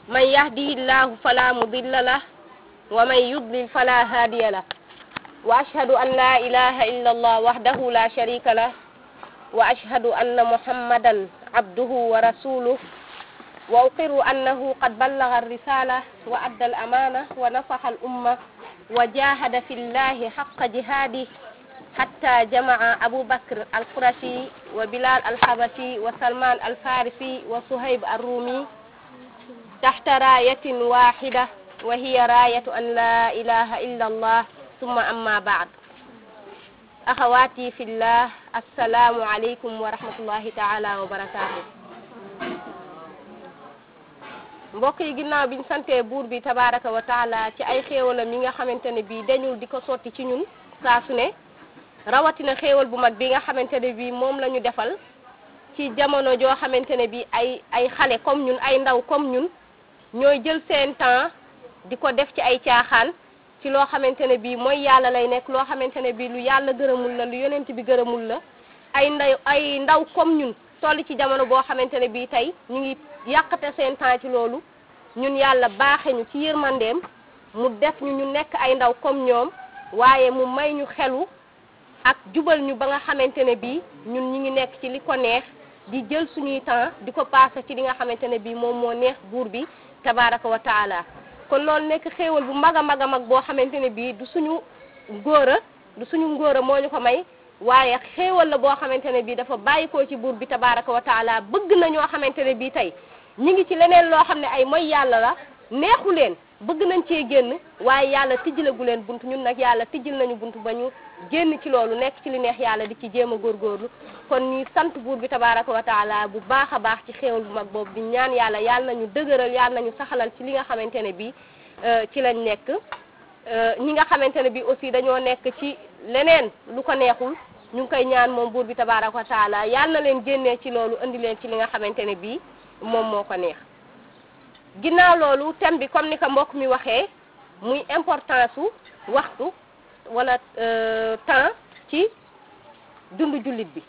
من يهده الله فلا مضل له ومن يضلل فلا هادي له وأشهد أن لا إله إلا الله وحده لا شريك له وأشهد أن محمدا عبده ورسوله وأقر أنه قد بلغ الرسالة وأدى الأمانة ونصح الأمة وجاهد في الله حق جهاده حتى جمع أبو بكر القرشي وبلال الحبشي وسلمان الفارسي وصهيب الرومي تحت راية واحدة وهي راية أن لا إله إلا الله ثم أما بعد أخواتي في الله السلام عليكم ورحمة الله تعالى وبركاته mbokk yi ginnaaw biñ santee buur bi tabaraka wa taala ci ay xéewalam yi nga xamante ne bii dañul di ko sotti ci ñun saa su ne rawatina xéewal bu mag bi nga xamante ne bii moom la ñu defal ci jamono joo xamante ne bii ay ay xale comme ñun ay ndaw comme ñun ñooy jël seen temps di ko def ci ay caaxaan ci loo xamante ne bii mooy yàlla lay nekk loo xamante ne bii lu yàlla gërëmul la lu yonent bi gërëmul la ay ndaw ay ndaw comme ñun toll ci jamono boo xamante ne bii tey ñu ngi yàqate seen temps ci loolu ñun yàlla baaxe ñu ci yërmandeem mu def ñu ñu nekk ay ndaw comme ñoom waaye mu may ñu xelu ak jubal ñu ba nga xamante ne bii ñun ñi ngi nekk ci li ko neex di jël suñuy temps di ko passé ci li nga xamante ne bii moom moo neex buur bi tabaraka wa taala kon loolu nekk xéewal bu mag a mag a mag boo xamante ne bii du suñu ngóora du suñu ngóora moo ñu ko may waaye xéewal la boo xamante ne bii dafa bàyyikoo ci buur bi tabaraka wa taala bëgg na ñoo xamante ne bii tey ñi ngi ci leneen loo xam ne ay mooy yàlla la neexu leen bëgg nañ cee génn waaye yàlla tijjilagu leen bunt ñun nag yàlla tijjil nañu bunt ba ñu génn ci loolu nekk ci li neex yàlla di ci jéem a góorgóorlu kon ñuy sant buur bi tabaraka wa taala bu baax a baax ci xéewal bu mag boobu di ñaan yàlla yàlla nañu dëgëral yàlla nañu saxalal ci li nga xamante ne bii ci lañ nekk ñi nga xamante ne bii aussi dañoo nekk ci leneen lu ko neexul ñu ngi koy ñaan moom buur bi tabaraka wa taala yàlla na leen génnee ci loolu indi leen ci li nga xamante ne bii moom moo ko neex ginnaaw loolu thème bi comme ni ko mbokk mi waxee muy importance su waxtu wala temps ci dundu jullit bi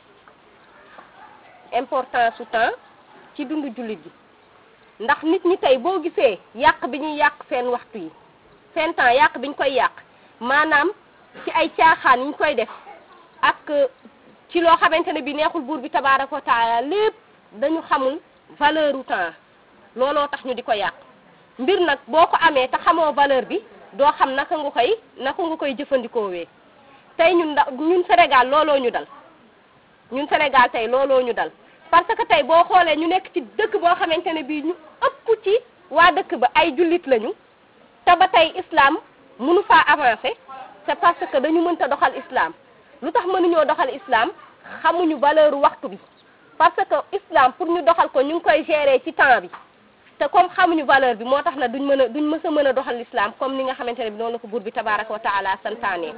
importance su temps ci dundu jullit bi ndax nit ñi tey boo gisee yàq bi ñuy yàq seen waxtu yi seen temps yàq bi ñu koy yàq maanaam ci ay caaxaan yi ñu koy def ak ci loo xamante ne bi neexul buur bi tabaaraka wa taala lépp dañu xamul valeur u temps looloo tax ñu di ko yàq mbir nag boo ko amee te xamoo valeur bi doo xam naka nga koy naka nga koy jëfandikoowee tey ñun da ñun Sénégal looloo ñu dal ñun Sénégal tey looloo ñu dal parce que tey boo xoolee ñu nekk ci dëkk boo xamante ne bii ñu ëpp ci waa dëkk ba ay jullit lañu te ba tey islam mënu faa avancer c'est parce que dañu mënta doxal islam lu tax mënuñoo doxal islam xamuñu valeur waxtu bi parce que islam pour ñu doxal ko ñu ngi koy gérer ci temps bi te comme xamuñu valeur bi moo tax na duñ mën a duñ mës a mën a doxal islam comme ni nga xamante ne bi noonu la ko buur bi tabaraka wa taala santaane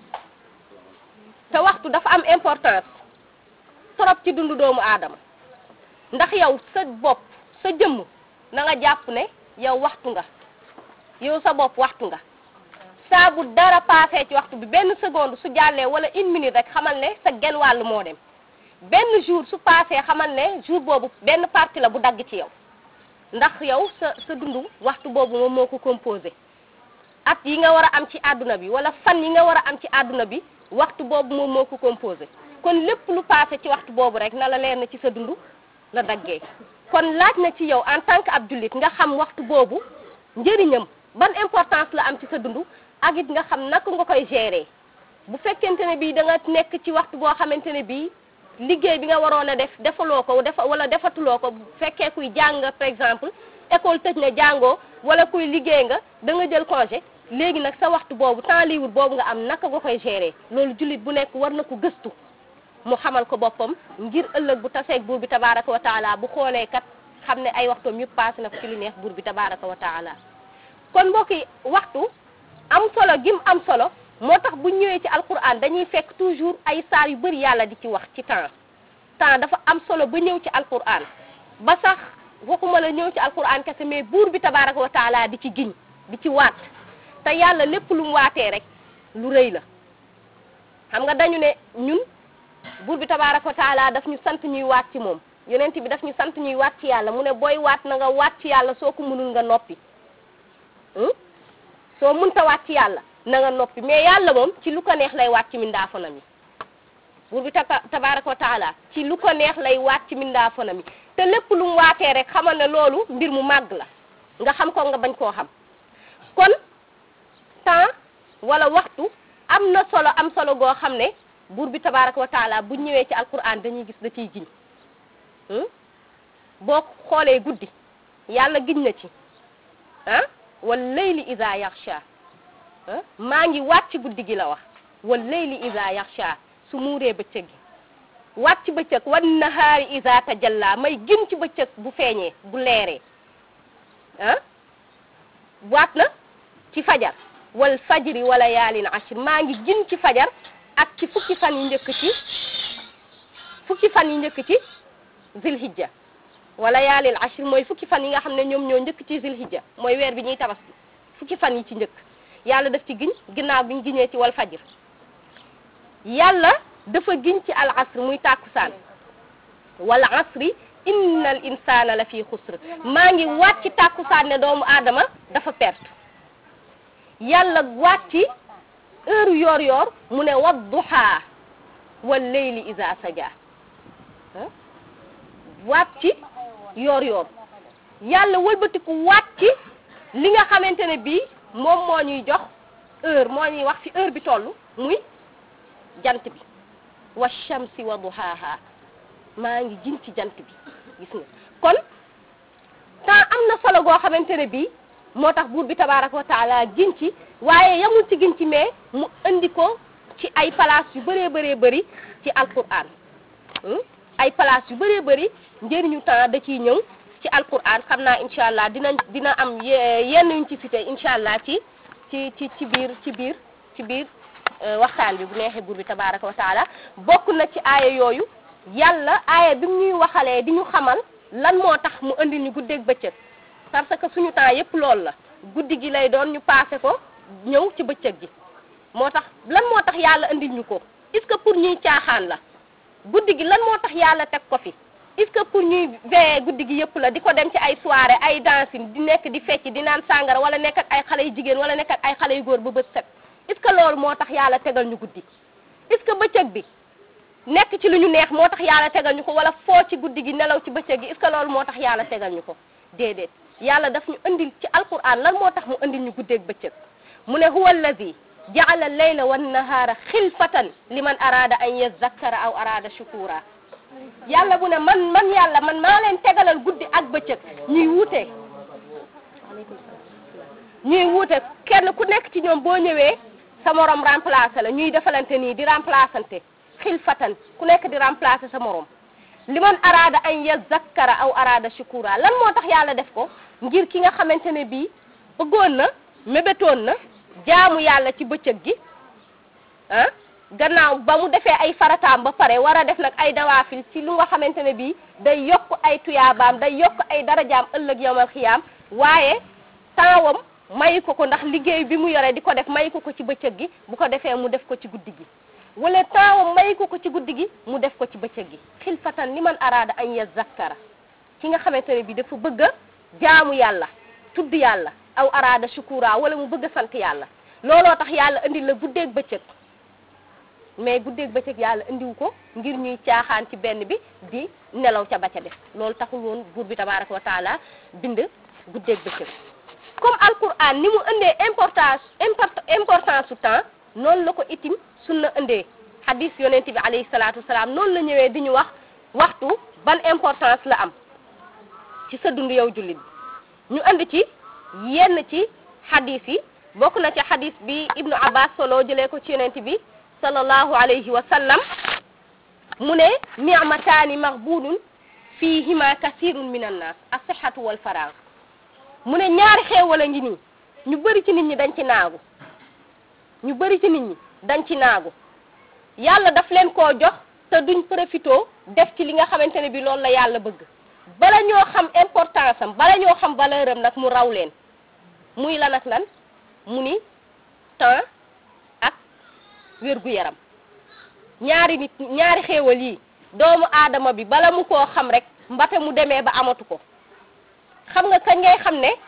te waxtu dafa am importance trop ci dundu doomu aadama ndax yow sa bopp sa jëmm na nga jàpp ne yow waxtu nga yow sa bopp waxtu nga saa bu dara passé ci waxtu bi benn seconde su jàllee wala une minute rek xamal ne sa genn wàll moo dem benn jour su passé xamal ne jour boobu benn partie la bu dagg ci yow ndax yow sa sa dundu waxtu boobu moom moo ko composé at yi nga war a am ci àdduna bi wala fan yi nga war a am ci àdduna bi waxtu boobu moom moo ko composé kon lépp lu passé ci waxtu boobu rek na la leer na ci sa dundu la daggee kon laaj na ci yow en tant que ab jullit nga xam waxtu boobu njëriñam ban importance la am ci sa dundu ak it nga xam naka nga koy gérer bu fekkente ne bii da nga nekk ci waxtu boo xamante ne bii liggéey bi nga waroon a def defaloo ko defa wala defatuloo ko bu fekkee kuy jàng par exemple école tëj na jàngoo wala kuy liggéey nga da nga jël congé léegi nag sa waxtu boobu temps libre boobu nga am naka nga koy gérer loolu jullit bu nekk war na ko gëstu mu xamal ko boppam ngir ëllëg bu taseeg buur bi tabaraka wa taala bu xoolee kat xam ne ay waxtoom yëpp passé na ko ci li neex buur bi tabaraka wa taala kon mbokk yi waxtu am solo gim am solo moo tax bu ñëwee ci alquran dañuy fekk toujours ay saar yu bëri yàlla di ci wax ci temps temps dafa am solo ba ñëw ci alquran ba sax waxuma la ñëw ci alquran kese mais buur bi tabaraka wa taala di ci giñ di ci waat te yàlla lépp lu mu waatee rek lu rëy la xam nga dañu ne ñun buur bi tabaraka wa taala daf ñu sant ñuy waat ci moom yonent bi daf ñu sant ñuy waat ci yàlla mu ne booy waat na nga waat ci yàlla soo ko mënul nga noppi soo mënta waat ci yàlla na nga noppi mais yàlla moom ci lu ko neex lay waat ci mindaafonam yi buur bi tabaraka wa taala ci lu ko neex lay waat ci mindaafonam yi te lépp lu mu waatee rek xamal ne loolu mbir mu màgg la nga xam ko nga bañ koo xam kon temps wala waxtu am na solo am solo goo xam ne buur bi tabaraka wa taala bu ñëwee ci alquran dañuy gis da ciy giñ boo xoolee guddi yàlla giñ na ci ah wal layli ida yaxsha maa ngi wàcc guddi gi la wax wal layli ida yaxsha su muuree bëccëg gi wàcc bëccëg wan nahaari ida tajalla may gin ci bëccëg bu feeñee bu leeree ah waat na ci fajar wal fajri wala yaalin ashir maa ngi gin ci fajar ak ci fukki fan yi njëkk ci fukki fan yi njëkk ci zilhijja wala yaalil ashir mooy fukki fan yi nga xam ne ñoom ñoo njëkk ci zilhijja mooy weer bi ñuy tabaski fukki fan yi ci njëkk yàlla daf ci giñ ginnaaw bi ñu giñee ci wal fajr yàlla dafa giñ ci al asr muy tàkkusaan wal asri innal insana la fi xusr maa ngi waat ci tàkkusaan ne doomu aadama dafa perte yàlla waat ci heure yoor yoor mu ne wadduha wal leyli isa saja waat ci yoor yoor yàlla wëlbatiku waat ci li nga xamante ne bii moom moo ñuy jox heure moo ñuy wax fi heure bi toll muy jant bi wa shamsi wa duhaha maa ngi jin ci jant bi gis nga kon temps am na solo goo xamante ne bii moo tax buur bi tabaraka wa taala gin ci waaye yamul ci gin ci mais mu indi ko ci ay place yu bëree bëree bëri ci alquran ay place yu bëree bëri njëriñu temps da ciy ñëw ci alquran xam naa incha allah dina dina am yenn yuñ ci cité incha allah ci ci ci ci biir ci biir ci biir waxtaan bi bu neexee buur bi tabaraka wa taala bokk na ci aaya yooyu yàlla aaya bi mu ñuy waxalee di ñu xamal lan moo tax mu indi ñu guddeeg bëccëg parce que suñu temps yépp loolu la guddi gi lay doon ñu passé ko ñëw ci bëccëg gi moo tax lan moo tax yàlla indil ñu ko est-ce que pour ñuy caaxaan la guddi gi lan moo tax yàlla teg ko fi est-ce que pour ñuy veillé guddi gi yépp la di ko dem ci ay soirée ay dancing di nekk di fecc di naan sàngara wala nekk ak ay xale yu jigéen wala nekk ak ay xale yu góor ba bët set est-ce que loolu moo tax yàlla tegal ñu guddi est-ce que bëccëg bi nekk ci lu ñu neex moo tax yàlla tegal ñu ko wala foo ci guddi gi nelaw ci bëccëg gi est-ce que loolu moo tax yàlla tegal ñu ko déedéet yàlla daf ñu indil ci alquran lan moo tax mu indil ñu guddeeg bëccëg mu ne huwa allazi jaala layla wan nahaara xilfatan liman araada an yazakkara aw araada shukura yàlla bu ne man man yàlla man maa leen tegalal guddi ak bëccëg ñuy wuute ñuy wuute kenn ku nekk ci ñoom boo ñëwee sa morom remplacé la ñuy defalante nii di remplaçante xilfatan ku nekk di remplacé sa morom liman araada an yazakkara aw araada shukura lan moo tax yàlla def ko ngir ki nga xamante ne bii bëggoon na mébétoon na jaamu yàlla ci bëccëg gi ah gannaaw ba mu defee ay farataam ba pare war a def nag ay dawaafil ci lu nga xamante ne bii day yokk ay tuyaabaam day yokk ay darajaam ëllëg yawmal xiyaam waaye taawam mayu ko ko ndax liggéey bi mu yore di ko def mayu ko ko ci bëccëg gi bu ko defee mu def ko ci guddi gi wala taawam mayu ko ko ci guddi gi mu def ko ci bëccëg gi xilfatan liman araada an yazakkara ki nga xamante ne bii dafa bëgg a jaamu yàlla tudd yàlla aw araada shukura wala mu bëgg a sant yàlla looloo tax yàlla indi la guddeeg bëccëg mais guddeeg bëccëg yàlla indiwu ko ngir ñuy caaxaan ci benn bi di nelaw ca ba ca def loolu taxul woon buur bi tabaraka wa taala bind guddeeg bëccëg comme alquran ni mu indee importance import importance su temps noonu la ko itim sunna indee hadis yonent bi alayhi salaatu wasalaam noonu la ñëwee di ñu wax waxtu ban importance la am ci sa dund yow jullit bi ñu indi ci yenn ci hadis yi bokk na ci hadis bi ibnu abbas solo jëlee ko ci yonent bi sallallahu alayhi wa sallam mu ne ni'mataani maghbunun fihima kasirun min annas as-sihhatu wal faragh mu ne ñaari xéewal a ngi nii ñu bëri ci nit ñi dañ ci naagu ñu bëri ci nit ñi dañ ci naagu yàlla daf leen koo jox te duñ profito def ci li nga xamante ne bi loolu la yàlla bëgg bala ñoo xam importance am bala ñoo xam valeur am nag mu raw leen muy lan ak lan mu ni temps ak wér gu yaram ñaari nit ñaari xéewal yi doomu aadama bi bala mu koo xam rek mbate mu demee ba amatu ko xam nga kañ ngay xam ne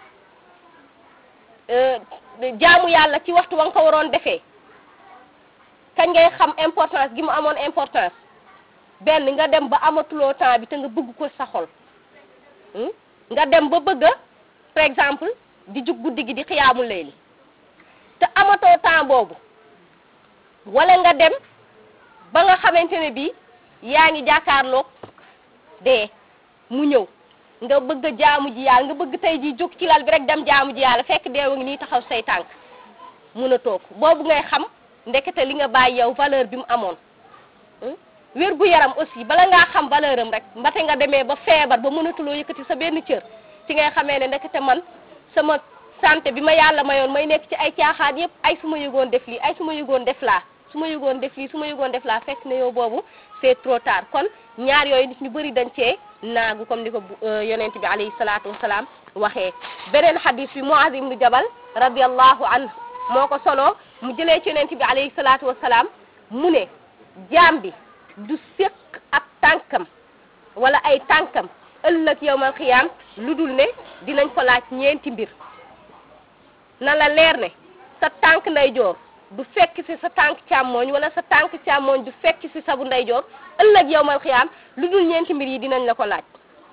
jaamu yàlla ci waxtu wa nga ko waroon defee kañ ngay xam importance gi mu amoon importance benn nga dem ba amatuloo temps bi te nga bëgg ko sa xol nga dem ba bëgg a par exemple di jug guddi gi di xiyaamul layli te amatoo temps boobu wala nga dem ba nga xamante ne bii yaa ngi jàkkaarloog dee mu ñëw nga bëgg a jaamu ji yàlla nga bëgg tey ji jóg ci lal bi rek dem jaamu ji yàlla fekk deewa ngi nii taxaw say tànk mun a toog boobu ngay xam ndekete li nga bàyyi yow valeur bi mu amoon wér gu yaram aussi bala ngaa xam valeur am rek mbate nga demee ba feebar ba mënatuloo yëkkati sa benn cër ci ngay xamee ne ndekete man sama santé bi ma yàlla mayoon may nekk ci ay caaxaan yëpp ay su ma yëgoon def lii ay su ma yëgoon def laa su ma yëgoon def lii su ma yëgoon def laa fekk ne yow boobu c'est trop tard kon ñaar yooyu nit ñu bëri dañ cee naagu comme ni ko yonent bi alayhi salaatu wasalaam waxee beneen xadis bi Muaz ibnu Jabal radiallahu anhu moo ko solo mu jëlee ci yonent bi alayhi salaatu wasalaam mu ne jaam bi du séq ak tànkam wala ay tànkam ëllëg yowmal xiyaam lu dul ne dinañ ko laaj ñeenti mbir na la leer ne sa tànk ndeyjoor du fekk ci sa tànk càmmooñ wala sa tànk càmmooñ du fekk ci sa bu ndeyjoor ëllëg yowmal xiyaam lu dul ñeenti mbir yi dinañ la ko laaj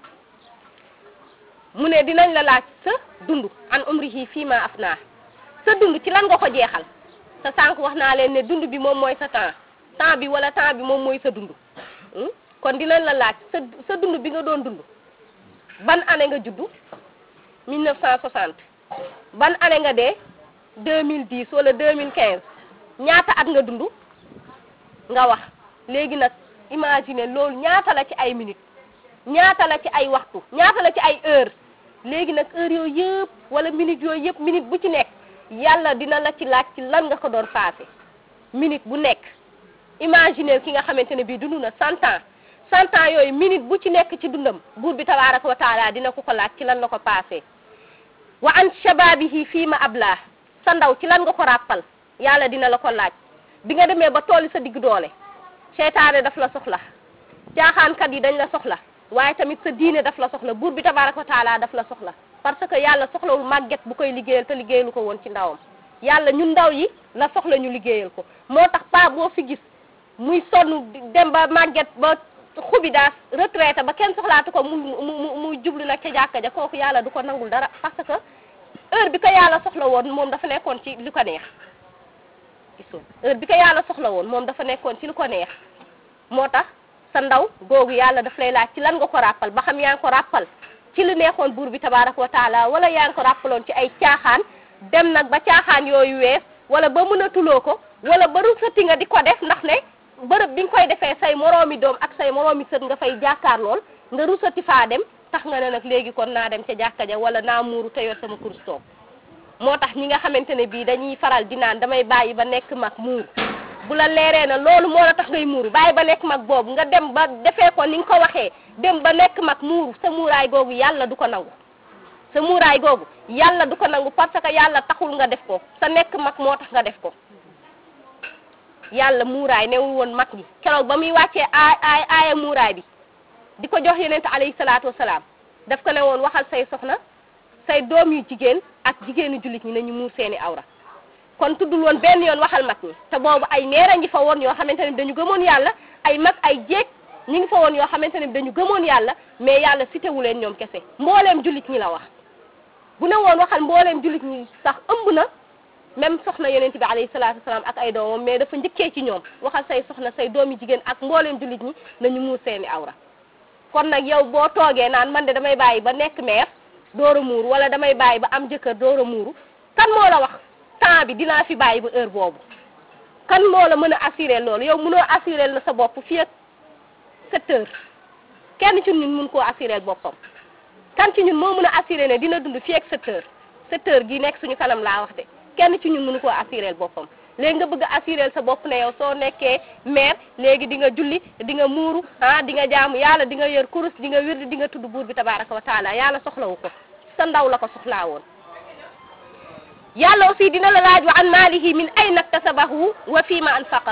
mu ne dinañ la laaj sa dund an umrihi fii ma afnaa sa dund ci lan nga ko jeexal sa sànq wax naa leen ne dund bi moom mooy sa temps temps bi wala temps bi moom mooy sa dund kon dinañ la laaj sa sa dund bi nga doon dund ban année nga juddu 1960 ban année nga dee 2010 wala 2015 ñaata at nga dund nga wax léegi nag imagine loolu ñaata la ci ay minutes ñaata la ci ay waxtu ñaata la ci ay heure léegi nag heure yooyu yëpp wala minutes yooyu yëpp minute bu ci nekk yàlla dina la ci laaj ci lan nga ko doon passé minute bu nekk imagine ki nga xamante ne bii dund na cent ans cent ans yooyu minute bu ci nekk ci dundam buur bi tabaraka wa taala dina ko ko laaj ci lan la ko passé wa an shababihi fii ma abla sa ndaw ci lan nga ko ràppal yàlla dina la ko laaj bi nga demee ba tooli sa digg doole seytaane daf la soxla caaxaankat yi dañ la soxla waaye tamit sa diine daf la soxla buur bi tabaraka wa taala daf la soxla parce que yàlla soxlawul màgget bu koy liggéeyal te liggéeyalu ko woon ci ndawam yàlla ñun ndaw yi la soxla ñu liggéeyal ko moo tax pa boo fi gis muy sonn dem ba màgget ba xubi daas retraité ba kenn soxlaatu ko mu mu muy jublu nag ca jàkka ja kooku yàlla du ko nangul dara parce que heure bi ko yàlla soxla woon moom dafa nekkoon ci li ko neex gisoon heure bi ko yàlla soxla woon moom dafa nekkoon ci li ko neex moo tax sa ndaw googu yàlla daf lay laaj ci lan nga ko ràppal ba xam yaa ngi ko ràppal ci li neexoon buur bi tabaraka wa taala wala yaa ngi ko ràppaloon ci ay caaxaan dem nag ba caaxaan yooyu wees wala ba mënatuloo ko wala ba rusati nga di ko def ndax ne bërëb bi nga koy defee say moroomi doom ak say moroomi sët nga fay jàkkaar lool nga rusati faa dem tax nga ne nag léegi kon naa dem ca jàkka ja wala naa muuru te yor sama kurus toog moo tax ñi nga xamante ne bii dañuy faral di naan damay bàyyi ba nekk mag muuru bu la leeree na loolu moo la tax ngay muuru bàyyi ba nekk mag boobu nga dem ba defee ko ni nga ko waxee dem ba nekk mag muuru sa muuraay googu yàlla du ko nangu sa muuraay googu yàlla du ko nangu parce que yàlla taxul nga def ko sa nekk mag moo tax nga def ko yàlla muuraay newul woon mag ñi keroog ba muy wàccee aay aay aaya muuraay bi di ko jox yonent alayhi salaatu wasalaam daf ko ne woon waxal say soxna say doom yu jigéen ak jigéenu jullit ñi nañu muur seeni awra kon tuddul woon benn yoon waxal mag ñi te boobu ay meer a ngi fa woon yoo xamante ne dañu gëmoon yàlla ay mag ay jéeg ñi ngi fa woon yoo xamante ne dañu gëmoon yàlla mais yàlla cité wu leen ñoom kese mbooleem jullit ñi la wax bu ne woon waxal mbooleem jullit ñi sax ëmb na même soxna yonent bi alayhi salaatu wasalaam ak ay doomam mais dafa njëkkee ci ñoom waxal say soxna say doomi jigéen ak mbooleem jullit ñi nañu muur seeni awra kon nag yow boo toogee naan man de damay bàyyi ba nekk meer door a muuru wala damay bàyyi ba am jëkkër door a muuru kan moo la wax temps bi dinaa fi bàyyi ba heure boobu kan moo la mën a assurer loolu yow mënoo assurer la sa bopp fii ak sept heures kenn ci ñun mun koo assurer boppam kan ci ñun moo mën a assurer ne dina dund fii ak sept heures sept heures gi nekk suñu kanam laa wax de kenn ci ñun mënu koo assurer boppam léegi nga bëgg a assurer sa bopp ne yow soo nekkee maire léegi di nga julli di nga muuru ah di nga jaamu yàlla di nga yor kurus di nga wirdi di nga tudd buur bi tabaraka wa taala yàlla soxlawu ko sa ndaw la ko soxlaa woon yàlla aussi dina la laaj wa an maalihi min ayna iktasabahu wa fii ma anfaqahu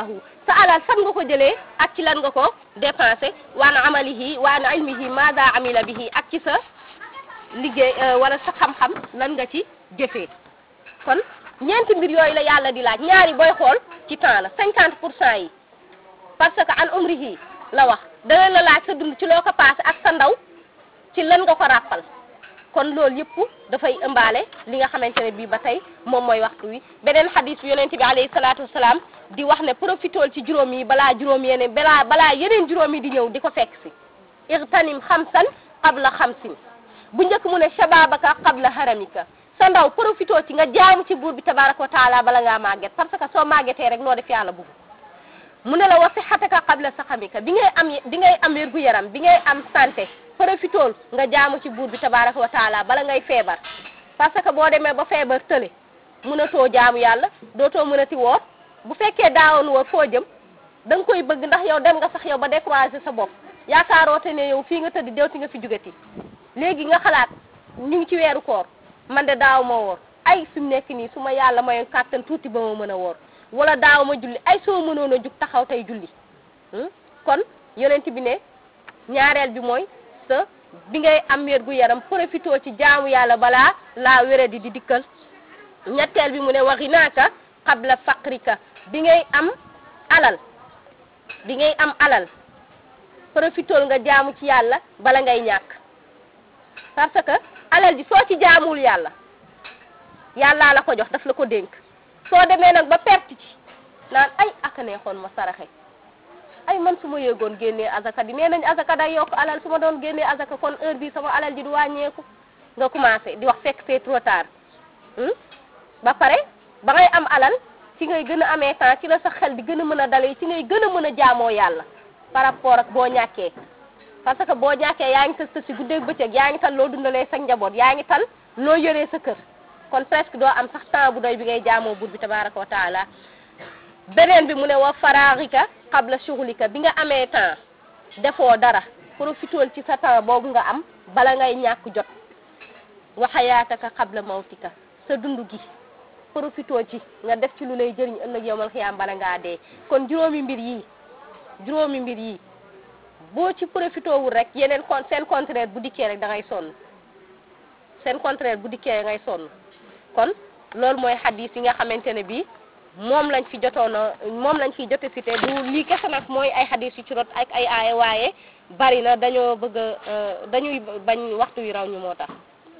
sa alal fan nga ko jëlee ak ci lan nga ko dépensé waan amalihi waan ilmihi maada amila bihi ak ci sa liggéey wala sa xam-xam lan nga ci jëfee kon ñeenti mbir yooyu la yàlla di laaj ñaari booy xool ci temps la cinquante pour cent yi parce que an umrihi la wax dana la laaj sa dund ci loo ko passé ak sa ndaw ci lan nga ko ràppal kon loolu yëpp dafay ëmbaale li nga xamante ne bii ba tey moom mooy waxtu wi beneen xadis bi yonent bi alayhi salaatu wasalaam di wax ne profitool ci juróom yi balaa juróom yeneen balaa balaa yeneen juróom yi di ñëw di ko fekk si irtanim xamsan qabla xamsin bu njëkk mu ne shababaka qabla haramika sa ndaw profitoo ci nga jaamu ci buur bi tabaraka wa taala bala ngaa màgget parce que soo màggetee rek noo def yàlla bugg mu ne la wa sixataka qabla saxamika bi ngay am bi ngay am wér gu yaram bi ngay am santé profitool nga jaamu ci buur bi tabaraka wa taala bala ngay feebar parce que boo demee ba feebar tële mënatoo jaamu yàlla dootoo mënati woor bu fekkee daawoon woor foo jëm da nga koy bëgg ndax yow dem nga sax yow ba découragé sa bopp yaakaaroote ne yow fii nga tëdd deewti nga fi jugati léegi nga xalaat ñu ngi ci weeru koor man de daaw ma woor ay fi mu nekk nii su ma yàlla mayoon kàttan tuuti ba ma mën a woor wala daaw ma julli ay soo mënoon a jug taxaw tey julli kon yonent bi ne ñaareel bi mooy sa bi ngay am wér gu yaram profitoo ci jaamu yàlla balaa laa wére di di dikkal ñetteel bi mu ne waxi naaka qabla faqrika bi ngay am alal bi ngay am alal profitool nga jaamu ci yàlla bala ngay ñàkk parce que alal ji soo ci jaamuwul yàlla yàllaa la ko jox daf la ko dénk soo demee nag ba perte ci naan ay aka neexoon ma saraxe ay man su ma yëgoon génnee azaka di nee nañ azaka day yokk alal su ma doon génnee azaka kon heure bi sama alal ji du wàññeeku nga commencé di wax fekk c'est trop tard ba pare ba ngay am alal ci ngay gën a amee temps ci la sa xel di gën a mën a dalee ci ngay gën a mën a jaamoo yàlla par rapport ak boo ñàkkee parce que boo ñàkkee yaa ngi tal sa si guddeeg bëccëg yaa ngi tal loo dundalee sa njaboot yaa ngi tal loo yoree sa kër kon presque doo am sax temps bu doy bi ngay jaamoo buur bi tabaraka wa taala beneen bi mu ne wa faraarika qabla shughulika bi nga amee temps defoo dara profitool ci sa temps boobu nga am bala ngay ñàkk jot wa xayaataka qabla mawtika sa dund gi profitoo ci nga def ci lu lay jëriñ ëllëg yowmal xiyaam bala ngaa dee kon juróomi mbir yii juróomi mbir yii boo ci profitoo wul rek yeneen kon seen contraire bu dikkee rek da ngay sonn seen contraire bu dikkee ngay sonn kon loolu mooy xadis yi nga xamante ne bii moom lañ fi jotoon a moom lañ fi jote cité du lii kese nag mooy ay xadis yu ci rot ak ay aaya waaye bari na dañoo bëgg a dañuy bañ waxtu wi raw ñu moo tax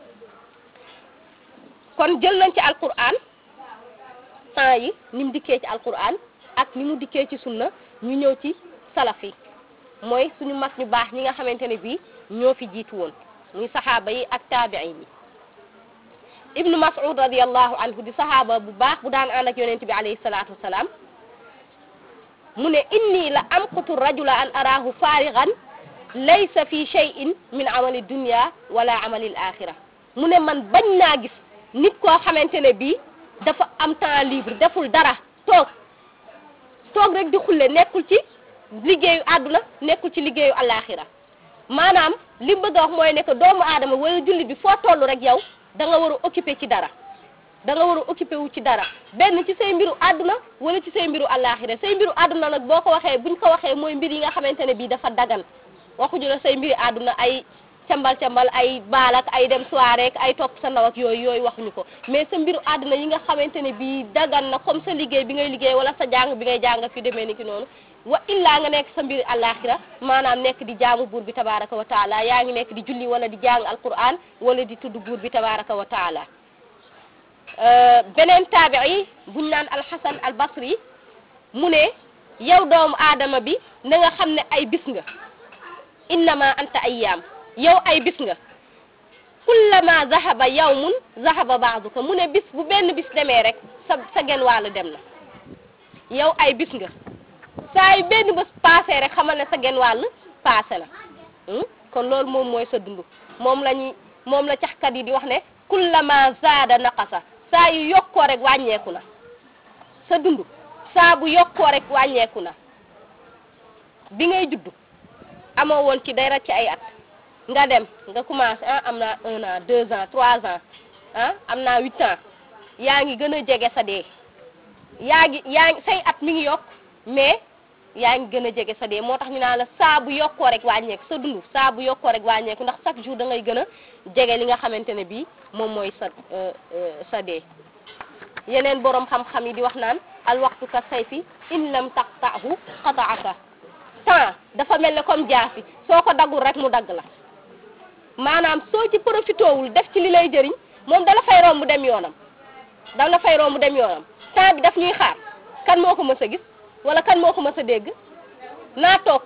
kon jël nañ ci alquran temps yi ni mu dikkee ci alquran ak ni mu dikkee ci sunna ñu ñëw ci salaf yi mooy suñu mag ñu baax ñi nga xamante ne bii ñoo fi jiitu woon muy saxaaba yi ak taabiin yi ibnu mas'ud radiallahu anhu di saxaaba bu baax bu daan ànd ak yonent bi alayhi salaatu wasalaam mu ne inni la amqutu rajula an araahu faarigan laysa fi shay'in min amali dunya wala amali al axira mu ne man bañ naa gis nit koo xamante ne bii dafa am temps libre deful dara toog toog rek di xulle nekkul ci liggéeyu àdduna nekkul ci liggéeyu alaxira maanaam li mu bëgg a wax mooy ne que doomu aadama wala jullit bi foo toll rek yow da nga war a occupé ci dara da nga war a occupé wu ci dara benn ci say mbiru àdduna wala ci say mbiru alaxira say mbiru àdduna nag boo ko waxee buñ ko waxee mooy mbir yi nga xamante ne bii dafa dagan waxuñu la say mbiri àdduna ay cambal cambal ay baal ak ay dem soirée ak ay topp sa ndaw ak yooyu yooyu waxuñu ko mais sa mbiru àdduna yi nga xamante ne bii dagan na comme sa liggéey bi ngay liggéey wala sa jàng bi ngay jàng fi demee ni ki noonu wa illaa nga nekk sa mbiri àllaaxira maanaam nekk di jaamu buur bi tabaraka wa taala yaa ngi nekk di julli wala di jàng alquran wala di tudd buur bi tabaraka wa taala beneen taabii buñ naan alxasan albasri mu ne yow doomu aadama bi na nga xam ne ay bis nga innama anta ayyaam yow ay bis nga kullama zahaba yawmun zahaba baaduka mu ne bis bu benn bis demee rek sa sa genn wàll dem na yow ay bis nga saa yu benn bés paase rek xamal ne sa genn wàll paase na kon loolu moom mooy sa dund moom la ñuy moom la caxkat yi di wax ne kullama zaada naqasa saa yu yokkoo rek wàññeeku na sa dund saa bu yokkoo rek wàññeeku na bi ngay judd amoo woon ci dara ci ay at nga dem nga commencé ah am naa un an deux ans trois ans ah am naa huit ans yaa ngi gën a jege sa dee yaa ngi yaa ngi say at mi ngi yokk mais yaa ngi gën a jege sa dee moo tax ñu naan la saa bu yokkoo rek wàññeeku sa dund saa bu yokkoo rek wàññeeku ndax chaque jour da ngay gën a jege li nga xamante ne bii moom mooy sa sa dee yeneen borom xam-xam yi di wax naan al waxtu ka sayfi in lam taqta'hu qata'aka temps dafa mel ne comme jaasi soo ko daggul rek mu dagg la maanaam soo ci profité wul def ci li lay jëriñ moom dala fay romb dem yoonam dala fay romb dem yoonam temps bi daf ñuy xaar kan moo ko mës a gis wala kan moo ko mës a dégg naa toog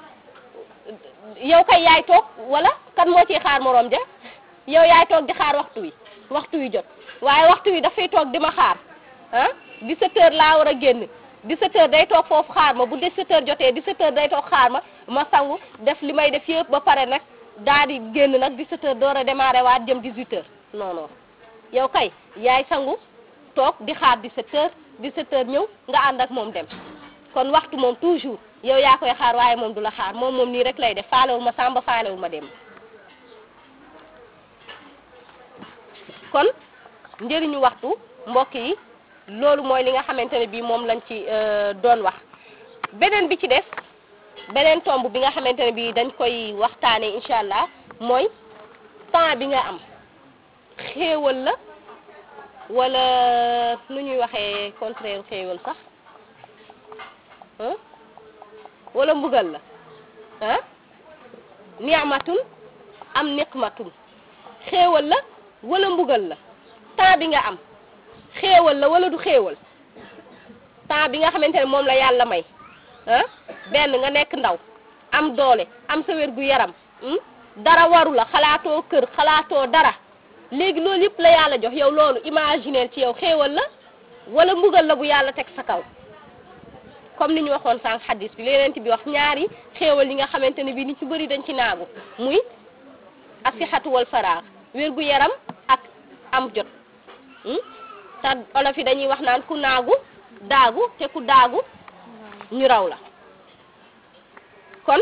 yow kay yaay toog wala kan moo ciy xaar moroom ja yow yaay toog di xaar waxtu wi waxtu wi jot waaye waxtu wi dafay toog di ma xaar ah 17 heures laa war a génn 17 heures day toog foofu xaar ma bu 17 heures jotee 17 heures day toog xaar ma ma sangu def li may def yëpp ba pare nag daal di génn nag 17 heures door a démarré waat jëm 18 heures non non yow kay yaay sangu toog di xaar 17 heures 17 heures ñëw nga ànd ak moom dem kon waxtu moom toujours yow yaa koy xaar waaye moom du la xaar moom moom nii rek lay def faalewul ma sàmba faalewul ma dem kon njëriñu waxtu mbokk yi loolu mooy li nga xamante ne bii moom lañ ci doon wax beneen bi ci des beneen tomb bi nga xamante ne bii dañ koy waxtaane incha allah mooy temps bi nga am xéewal la wala nu ñuy waxee contraire xéewal sax wala mbugal la ah ni'matun am niqmatun xéewal la wala mbugal la temps bi nga am xéewal la wala du xéewal temps bi nga xamante ne moom la yàlla may ah benn nga nekk ndaw am doole am sa wér gu yaram dara waru la xalaatoo kër xalaatoo dara léegi loolu yëpp la yàlla jox yow loolu imaginer ci yow xéewal la wala mbugal la bu yàlla teg sa kaw comme ni ñu waxoon sànq xaddis bi leneen bi wax ñaari xéewal yi nga xamante ne bii ni ci bëri dañ ci naagu muy asixatu wal faraax wér gu yaram ak am jot te olof yi dañuy wax naan ku naagu daagu te ku daagu ñu raw la kon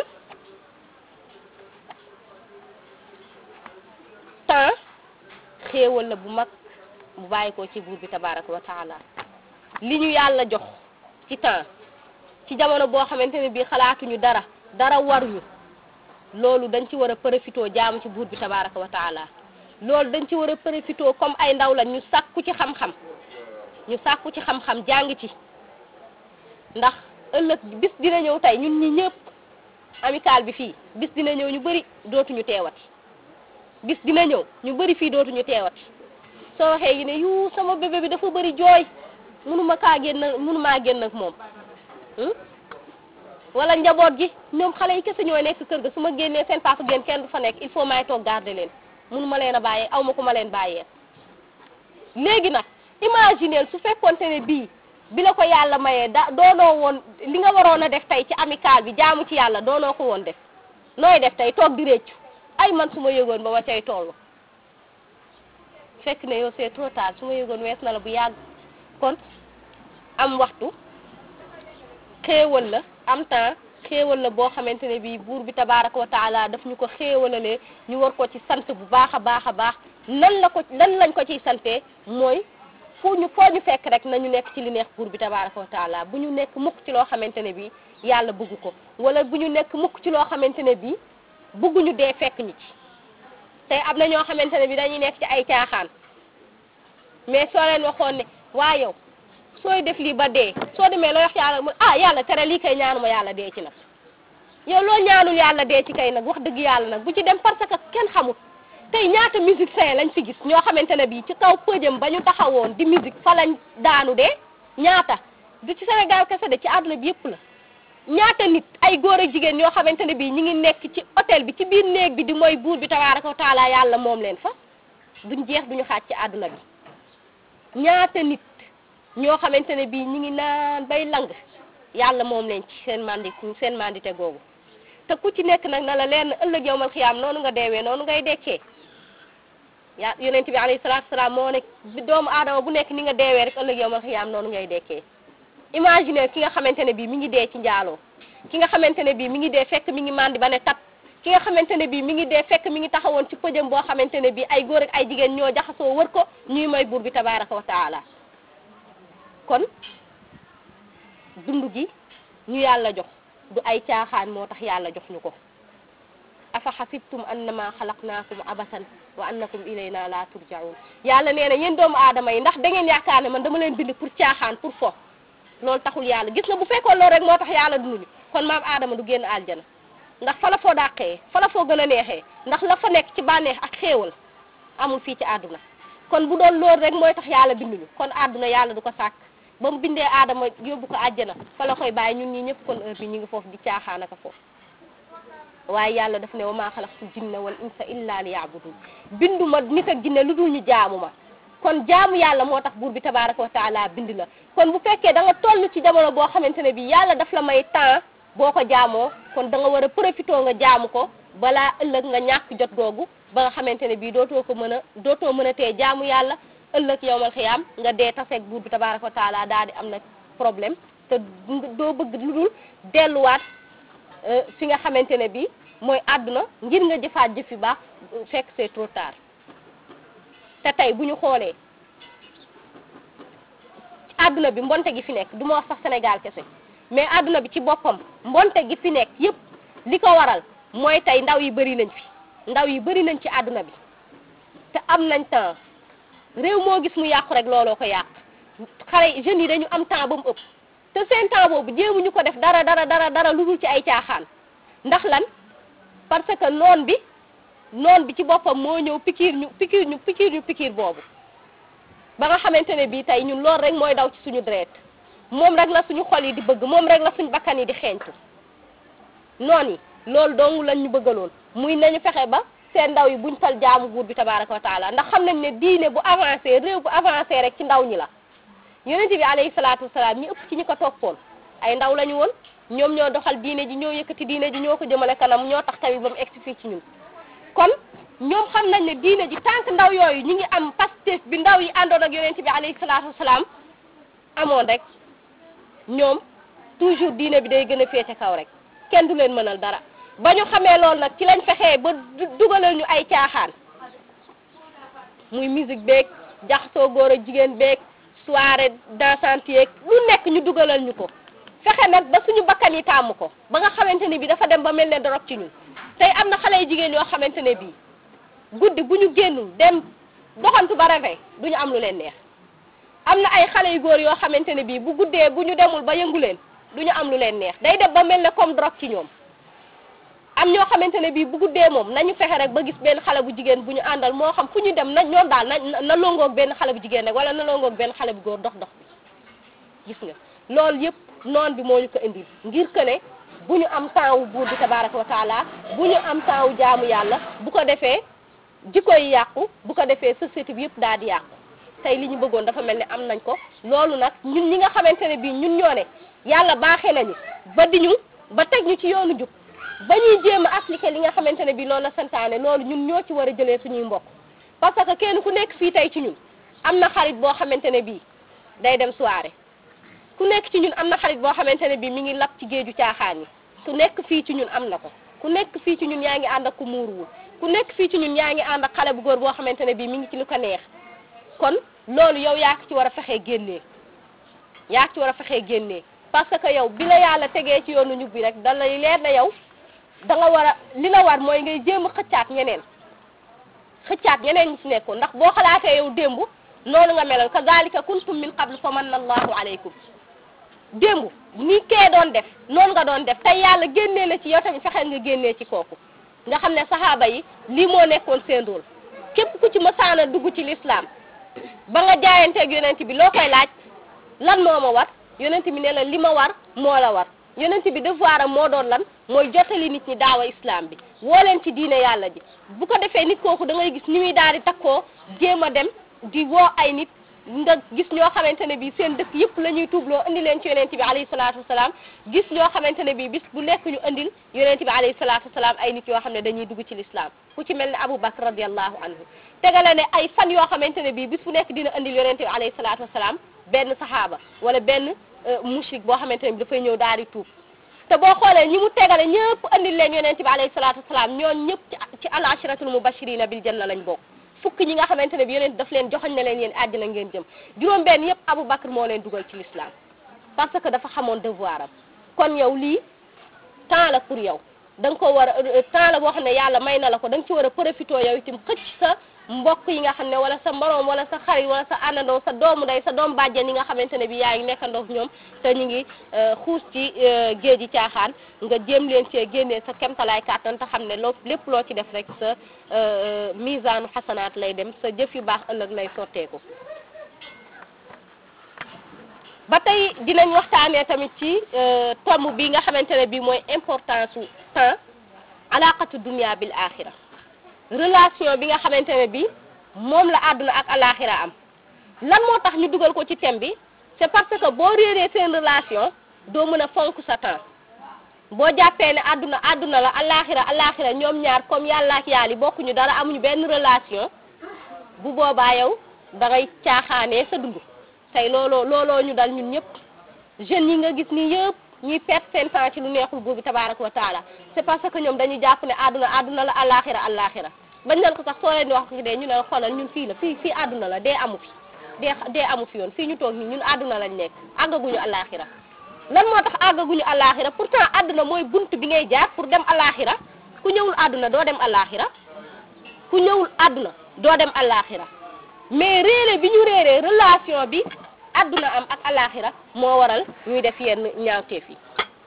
temps xéewal la bu mag bu bàyyi ko ci buur bi tabaraka wa taala li ñu yàlla jox ci temps ci jamono boo xamante ne bii xalaatuñu dara dara waruñu loolu dañ ci war a profitoo jaamu ci buur bi tabaraka wa taala loolu dañ ci war a profitoo comme ay ndaw la ñu sàkku ci xam-xam ñu sàkku ci xam-xam jàng ci ndax ëllëg bis dina ñëw tey ñun ñi ñëpp amical bi fii bis dina ñëw ñu bëri dootuñu teewati bis dina ñëw ñu bëri fii dootuñu teewati soo waxee yi ne yu sama bébé bi dafa bëri jooy mënuma kaa génn mënumaa génn ak moom wala njaboot gi ñoom xale yi kese ñooy nekk kër ga su ma génnee seen papa génn kenn du fa nekk il faut may toog garder leen mënuma leen a bàyyee aw ma ku ma leen bàyyee léegi nag imagineel su fekkonte ne bii bi la ko yàlla mayee da doonoo woon li nga waroon a def tey ci amical bi jaamu ci yàlla doonoo ko woon def nooy def tey toog di réccu ay man su ma yëgoon ba ma cay toll fekk ne yow c'est trop tard su ma yëgoon wees na la bu yàgg kon am waxtu xéewal la am temps xéewal la boo xamante ne bii buur bi tabaraka wa taala daf ñu ko xéewalalee ñu war ko ci sant bu baax a baax a baax nan la ko lan lañ ko ciy santee mooy fu ñu foo ñu fekk rek nañu nekk ci li neex buur bi tabaraka wa taala bu ñu nekk mukk ci loo xamante ne bii yàlla bëgg ko wala bu ñu nekk mukk ci loo xamante ne bii bëgguñu dee fekk ñu ci tey am na ñoo xamante ne bii dañuy nekk ci ay caaxaan mais soo leen waxoon ne waa yow sooy def lii ba dee soo demee loo wax yàlla mu ah yàlla tere lii kay ñaanuma yàlla dee ci nag yow loo ñaanul yàlla dee ci kay nag wax dëgg yàlla nag bu ci dem parce que kenn xamul tey ñaata musicien lañ fi gis ñoo xamante ne bii ci kaw pëjam ba ñu taxawoon di musique fa lañ daanu dee ñaata du ci Sénégal kese de ci àdduna bi yëpp la ñaata nit ay góor ak jigéen ñoo xamante ne bii ñi ngi nekk ci hôtel bi ci biir néeg bi di mooy buur bi tabaaraka wa taala yàlla moom leen fa duñ jeex duñu xaaj ci àdduna bi ñaata nit ñoo xamante ne bii ñi ngi naan bay lang yàlla moom leen ci seen mandi seen mandité googu te ku ci nekk nag na la leen ëllëg yowmal xiyaam noonu nga deewee noonu ngay dekkee yaa yonent bi alayhi salaatu salaam moo ne doomu aadama bu nekk ni nga deewee rek ëllëg yowmal xiyaam noonu ngay dekkee imaginer ki nga xamante ne bii mi ngi dee ci njaaloo ki nga xamante ne bii mi ngi dee fekk mi ngi mandi ba ne tat ki nga xamante ne bii mi ngi dee fekk mi ngi taxawoon ci pëjam boo xamante ne bii ay góor ak ay jigéen ñoo jaxasoo wër ko ñuy may buur bi tabaraka wa taala kon dund gi ñu yàlla jox du ay caaxaan moo tax yàlla jox ñu ko afa xasibtum annama xalaqnaakum abasan wa annakum ilayna la turjaun yàlla nee na yéen doomu aadama yi ndax da ngeen yaakaar ne man dama leen bind pour caaxaan pour fo loolu taxul yàlla gis nga bu fekkoon loolu rek moo tax yàlla dunduñu kon maam aadama du génn aljana ndax fa la foo dàqee fa la foo gën a neexee ndax la fa nekk ci bànneex ak xéewal amul fii ci àdduna kon bu doon loolu rek mooy tax yàlla binduñu kon àdduna yàlla du ko sàkk ba mu bindee aadama yóbbu ko àjjana fa la koy bàyyi ñun ñi ñëpp kon heure bi ñu ngi foofu di caaxaan aka foofu waaye yàlla daf ne wa maa xalaqtu jinna wal insa illa li yaabudun bindu ma nit ak jinne lu dul ñu jaamu ma kon jaamu yàlla moo tax buur bi tabaraka wa taala bind la kon bu fekkee da nga toll ci jamono boo xamante ne bi yàlla daf la may temps boo ko jaamoo kon da nga war a profité nga jaamu ko balaa ëllëg nga ñàkk jot googu ba nga xamante ne bii dootoo ko mën a dootoo mën a tee jaamu yàlla ëllëg yowmal xiyaam nga dee taseeg buur bi tabaraka wa taala daal di am nag problème te doo bëgg lu dul delluwaat fi nga xamante ne bii mooy àdduna ngir nga jëfaat jëf yu baax fekk c'est trop tard te tey bu ñu xoolee àdduna bi mbonte gi fi nekk du ma wax sax Sénégal kese mais àdduna bi ci boppam mbonte gi fi nekk yépp li ko waral mooy tey ndaw yi bëri nañ fi ndaw yi bëri nañ ci àdduna bi te am nañ temps réew moo gis mu yàqu rek looloo ko yàq xale jeunes yi dañu am temps ba mu ëpp te seen temps boobu jéemuñu ko def dara dara dara dara lu dul ci ay caaxaan ndax lan parce que noon bi noon bi ci boppam moo ñëw pikiir ñu pikiir ñu pikiir ñu pikiir boobu ba nga xamante ne bii tey ñun loolu rek mooy daw ci suñu deret moom rek la suñu xol yi di bëgg moom rek la suñu bakkan yi di xeeñtu noon yi loolu dong lañ ñu bëggaloon muy nañu fexe ba seen ndaw yi buñ tal jaamu buur bi tabaraka wa taala ndax xam nañ ne diine bu avancé réew bu avancé rek ci ndaw ñi la yonente bi alayhi salaatu wasalaam ñi ëpp ci ñi ko toppoon ay ndaw lañu woon ñoom ñoo doxal diine ji ñoo yëkkati diine ji ñoo ko jëmale kanam ñoo tax tamit ba mu egsi fii ci ñun kon ñoom xam nañ ne diine ji tant que ndaw yooyu ñu ngi am pastef bi ndaw yi àndoon ak yonente bi alayhi salaatu wasalaam amoon rek ñoom toujours diine bi day gën a féete kaw rek kenn du leen mënal dara ba ñu xamee loolu nag ci lañ fexee ba dugalal ñu ay caaxaan muy musique beeg jaxasoo góor ak jigéen beeg soirée dansante yeeg lu nekk ñu dugalal ñu ko fexe nag ba suñu bakkan yi tàmm ko ba nga xamante ne bii dafa dem ba mel ne dorog ci ñun tey am na xale yu jigéen yoo xamante ne bii guddi bu ñu génnul dem doxantu ba rafet du ñu am lu leen neex am na ay xale yu góor yoo xamante ne bii bu guddee bu ñu demul ba yëngu leen du ñu am lu leen neex day dem ba mel ne comme drogue ci ñoom am ñoo xamante ne bii bu guddee moom nañu fexe rek ba gis benn xale bu jigéen bu ñu àndal moo xam fu ñu dem na ñoom daal na na longoog benn xale bu jigéen rek wala na longoog benn xale bu góor dox dox bi gis nga loolu yëpp noon bi moo ñu ko indil ngir que ne bu ñu am temps wu buur bi tabaraka wa taala bu ñu am temps wu jaamu yàlla bu ko defee jikko yi yàqu bu ko defee société bi yëpp daal di yàqu tey li ñu bëggoon dafa mel ne am nañ ko loolu nag ñun ñi nga xamante ne bii ñun ñoo ne yàlla baaxee nañu ba di ñu ba teg ñu ci yoonu jub ba ñuy jéem a appliquer li nga xamante ne bii loolu la santaane loolu ñun ñoo ci war a jëlee suñuy mbokk parce que kenn ku nekk fii tey ci ñun am na xarit boo xamante ne bii day dem soirée ku nekk ci ñun am na xarit boo xamante ne bii mi ngi lap ci géeju caaxaan yi ku nekk fii ci ñun am na ko ku nekk fii ci ñun yaa ngi ànd ak ku muuruwul ku nekk fii ci ñun yaa ngi ànd ak xale bu góor boo xamante ne bii mi ngi ci lu ko neex kon loolu yow yaa ci war a fexee génnee yaa ci war a fexee génnee parce que yow bi la yàlla tegee ci yoonu ñub bi rek da lay leer na yow da nga war a li la war mooy ngay jéem a xëccaat ñeneen xëccaat ñeneen ñi ci nekkoon ndax boo xalaatee yow démb noonu nga meloon kazalika kuntum min qablu fa manna allahu alaykum démb ni kee doon def noonu nga doon def tey yàlla génnee la ci yow tamit fexeel nga génnee ci kooku nga xam ne saxaaba yi lii moo nekkoon seen rôle képp ku ci mësaana dugg ci l'islam ba nga jaayanteeg yonent bi loo koy laaj lan moo ma war yonent bi ne la li ma war moo la war yonent bi devoir am moo doon lan mooy jottali nit ñi daawa islam bi woo leen ci diine yàlla ji bu ko defee nit kooku da ngay gis ni muy daal di takkoo jéem a dem di woo ay nit nga gis ñoo xamante ne bii seen dëkk yëpp la ñuy tuubloo indi leen ci yonent bi alayhi salaatu wasalaam gis ñoo xamante ne bii bis bu nekk ñu indil yonent bi alayhi salaatu wasalaam ay nit yoo xam ne dañuy dugg ci l'islam ku ci mel ne Abu Bakr radiallahu anhu tegale ne ay fan yoo xamante ne bii bis bu nekk dina indil yonent bi alayhi salaatu wasalaam benn saxaaba wala benn mushrik boo xamante ne bi dafay ñëw daal di tuub te boo xoolee ñi mu tegale ñëpp andil leen yonent bi alayhi salaatu wasalaam ñoon ñëpp ci ci al ashratul mubashirina bil janna lañ bokk fukk ñi nga xamante ne bi yonent daf leen joxoñ ne leen yéen àjjana ngeen jëm juróom benn yëpp Abu Bakr moo leen dugal ci l'islam parce que dafa xamoon devoir am kon yow lii temps la pour yow da nga ko war a temps la boo xam ne yàlla may na la ko da nga ci war a profité yow itam xëcc sa mbokk yi nga xam ne wala sa moroom wala sa xarit wala sa àndandoo sa doomu day sa doom bàjjen yi nga xamante ne bi yaa ngi nekkandoo ñoom te ñu ngi xuus ci géej gi caaxaan nga jéem leen cee génnee sa kemtalaay kàttan te xam ne loo lépp loo ci def rek sa misaanu xasanaat lay dem sa jëf yu baax ëllëg lay sotteeku ba tey dinañ waxtaanee tamit ci tomb bi nga xamante ne bii mooy importance su temps alaqatu dunia bil axira relation bi nga xamante ne bii moom la àdduna ak alaxira am lan moo tax ñu dugal ko ci thème bi c'est parce que boo réeree seen relation doo mën a fonk sa temps boo jàppee ne àdduna àdduna la alaxira alaxira ñoom ñaar comme yàlla ak yàlla bokkuñu dara amuñu benn relation bu boobaa yow da ngay caaxaanee sa dund tey looloo looloo ñu dal ñun ñëpp jeunes yi nga gis nii yëpp ñuy perte seen temps ci lu neexul buur bi tabaraka wa taala c'est parce que ñoom dañuy jàpp ne àdduna àdduna la alaxira alaxira bañ leen ko sax soo leen di wax ci dee ñu ne xoolal ñun fii la fii fii àdduna la dee amu fi dee dee amu fi yoon fii ñu toog nii ñun àdduna lañ nekk àggaguñu alaxira lan moo tax àggaguñu alaxira pourtant àdduna mooy bunt bi ngay jaar pour dem alaxira ku ñëwul àdduna doo dem alaxira ku ñëwul àdduna doo dem alaxira mais réere bi ñu réeree relation bi àdduna am ak alaxira moo waral ñuy def yenn ñaawteef yi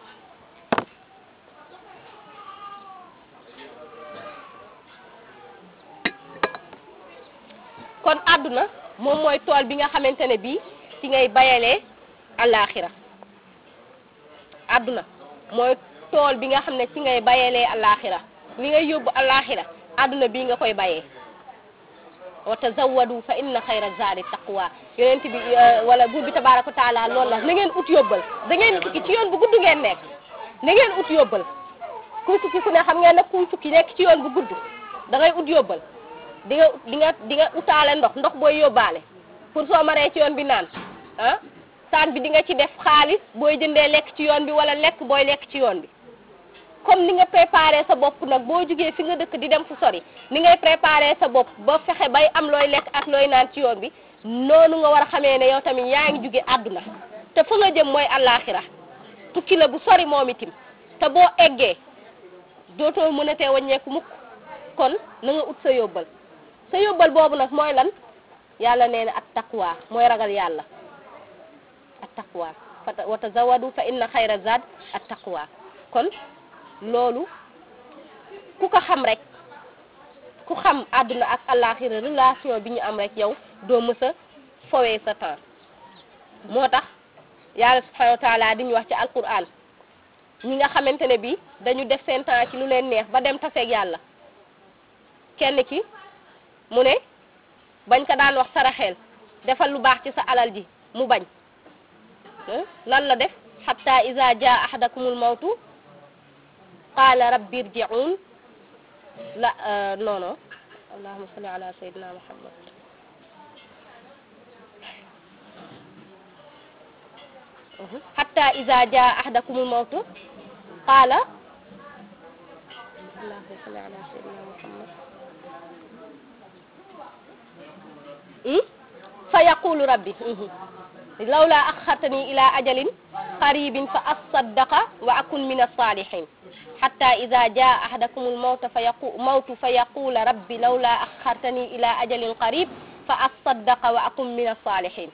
kon àdduna moom mooy tool bi nga xamante ne bii ci ngay bayalee alaxira àdduna mooy tool bi nga xam ne ci ngay bayalee alaxira li ngay yóbbu alaxira àdduna bii nga koy bayee wa tazawwadu fa inna xayra zaadi taqwa yonent bi wala buur bi tabaraka wa taala loolu la na ngeen ut yóbbal da ngeen tukki ci yoon bu gudd ngeen nekk na ngeen ut yóbbal kuy tukki ku ne xam ngeen nag kuy tukki nekk ci yoon bu gudd da ngay ut yóbbal di nga di nga di nga utaale ndox ndox booy yóbbaale pour soo maree ci yoon bi naan ah saan bi di nga ci def xaalis booy jëndee lekk ci yoon bi wala lekk booy lekk ci yoon bi comme ni nga préparé sa bopp nag boo jugee fi nga dëkk di dem fu sori ni ngay préparé sa bopp ba fexe bay am looy lekk ak looy naan ci yoon bi noonu nga war a xamee ne yow tamit yaa ngi juge àdduna te fa nga jëm mooy àllaaxira tukki la bu sori moom itim te boo eggee dootoo mën a tee wàññeeku mukk kon na nga ut sa yóbbal sa yóbbal boobu nag mooy lan yàlla nee na at taqwa mooy ragal yàlla at taqwa wa tazawadu fa inna xayra zad at taqwa kon loolu ku ko xam rek ku xam àdduna ak àllaaxira relation bi ñu am rek yow doo mës a fowee sa temps moo tax yàlla subhanahu wa taala di ñu wax ci alquran ñi nga xamante ne bi dañu def seen temps ci lu leen neex ba dem taseeg yàlla kenn ki mu ne bañ ko daan wax saraxeel defal lu baax ci sa alal ji mu bañ lan la def xatta iza jaa ahadakumul mawtu qaala rabbi irji'un la non non allahumma salli ala sayyidina muhammad hatta iza jaa ahadakumul mawtu qaala allahumma salli ala sayyidina muhammad fa yaqulu rabbi lawla axartani ila ajalin qaribin fa asaddaqa wa akun min as-salihin hatta idha jaa ahadakum al-mawtu fa yaqu mawtu fa yaqula rabbi lawla axartani ila ajalin qarib fa asaddaqa wa akun min as-salihin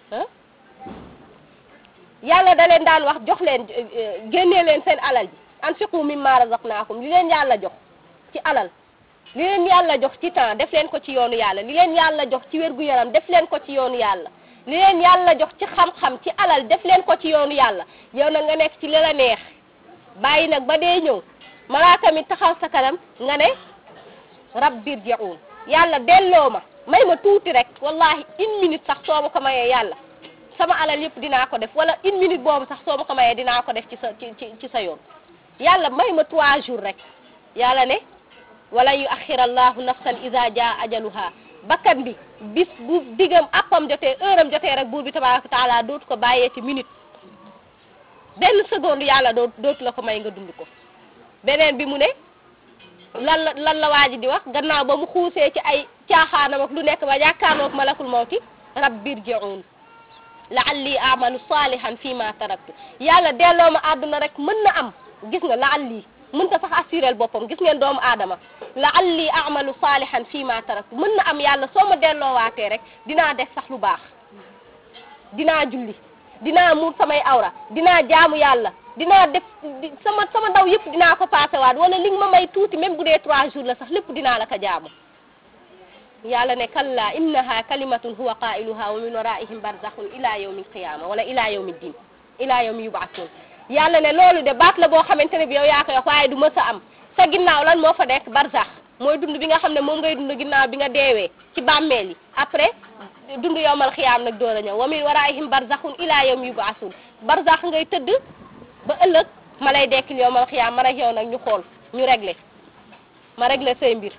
yàlla da leen daan wax jox leen génnee leen seen alal ji anfiqu mimma razaqnaakum li leen yàlla jox ci alal li leen yàlla jox ci temps def leen ko ci yoonu yàlla li leen yàlla jox ci wérgu yaram def leen ko ci yoonu yàlla li leen yàlla jox ci xam-xam ci alal def leen ko ci yoonu yàlla yow nag nga nekk ci li la neex bàyyi nag ba dee ñëw malaaka mi taxaw sa kanam nga ne rabbir ji'un yàlla delloo ma may ma tuuti rek wallahi une minute sax soo ma ko mayee yàlla sama alal yëpp dinaa ko def wala une minute boobu sax soo ma ko mayee dinaa ko def ci sa ci ci sa yoon yàlla may ma trois jours rek yàlla ne wala yu axira allahu nafsan iza jaa ajaluha bakkan bi bis bu diggam appam jotee heure am jotee rek buur bi tabaraka taala dootu ko bàyyee ci minute benn seconde yàlla doo dootu la ko may nga dund ko beneen bi mu ne lan la lan la waa ji di wax gannaaw ba mu xuusee ci ay caaxaanam ak lu nekk ba jàkkaarloog malakul mawti rabbir ji'un la'alli a'malu salihan fi ma taraktu yàlla delloo ma àdduna rek mën na am gis nga laal lii mënta sax assurel boppam gis ngeen doomu aadama laal lii amalu saalihan fii ma tarak mën na am yàlla soo ma delloowaatee rek dinaa def sax lu baax dinaa julli dinaa muur samay awra dinaa jaamu yàlla dinaa def sama sama daw yëpp dinaa ko paasewaat wala li nga ma may tuuti même bu dee trois jours la sax lépp dinaa la ko jaamu yàlla ne kalla innaha kalimatun huwa qailuha wa min waraihim barzakhun ila yawmi alqiyama wala ila yawmi ddin ila yawmi yubaatun yàlla ne loolu de baat la boo xamante ne bi yow yaa koy wax waaye du mës a am sa ginnaaw lan moo fa nekk barzax mooy dund bi nga xam ne moom ngay dund ginnaaw bi nga deewee ci bàmmeel yi après dund yowmal xiyaam nag door a ñëw wa min waraihim barzakhun ila yawmi yubaasun barzax ngay tëdd ba ëllëg ma lay dekkil yowmal xiyaam ma rek yow nag ñu xool ñu réglé ma réglé say mbir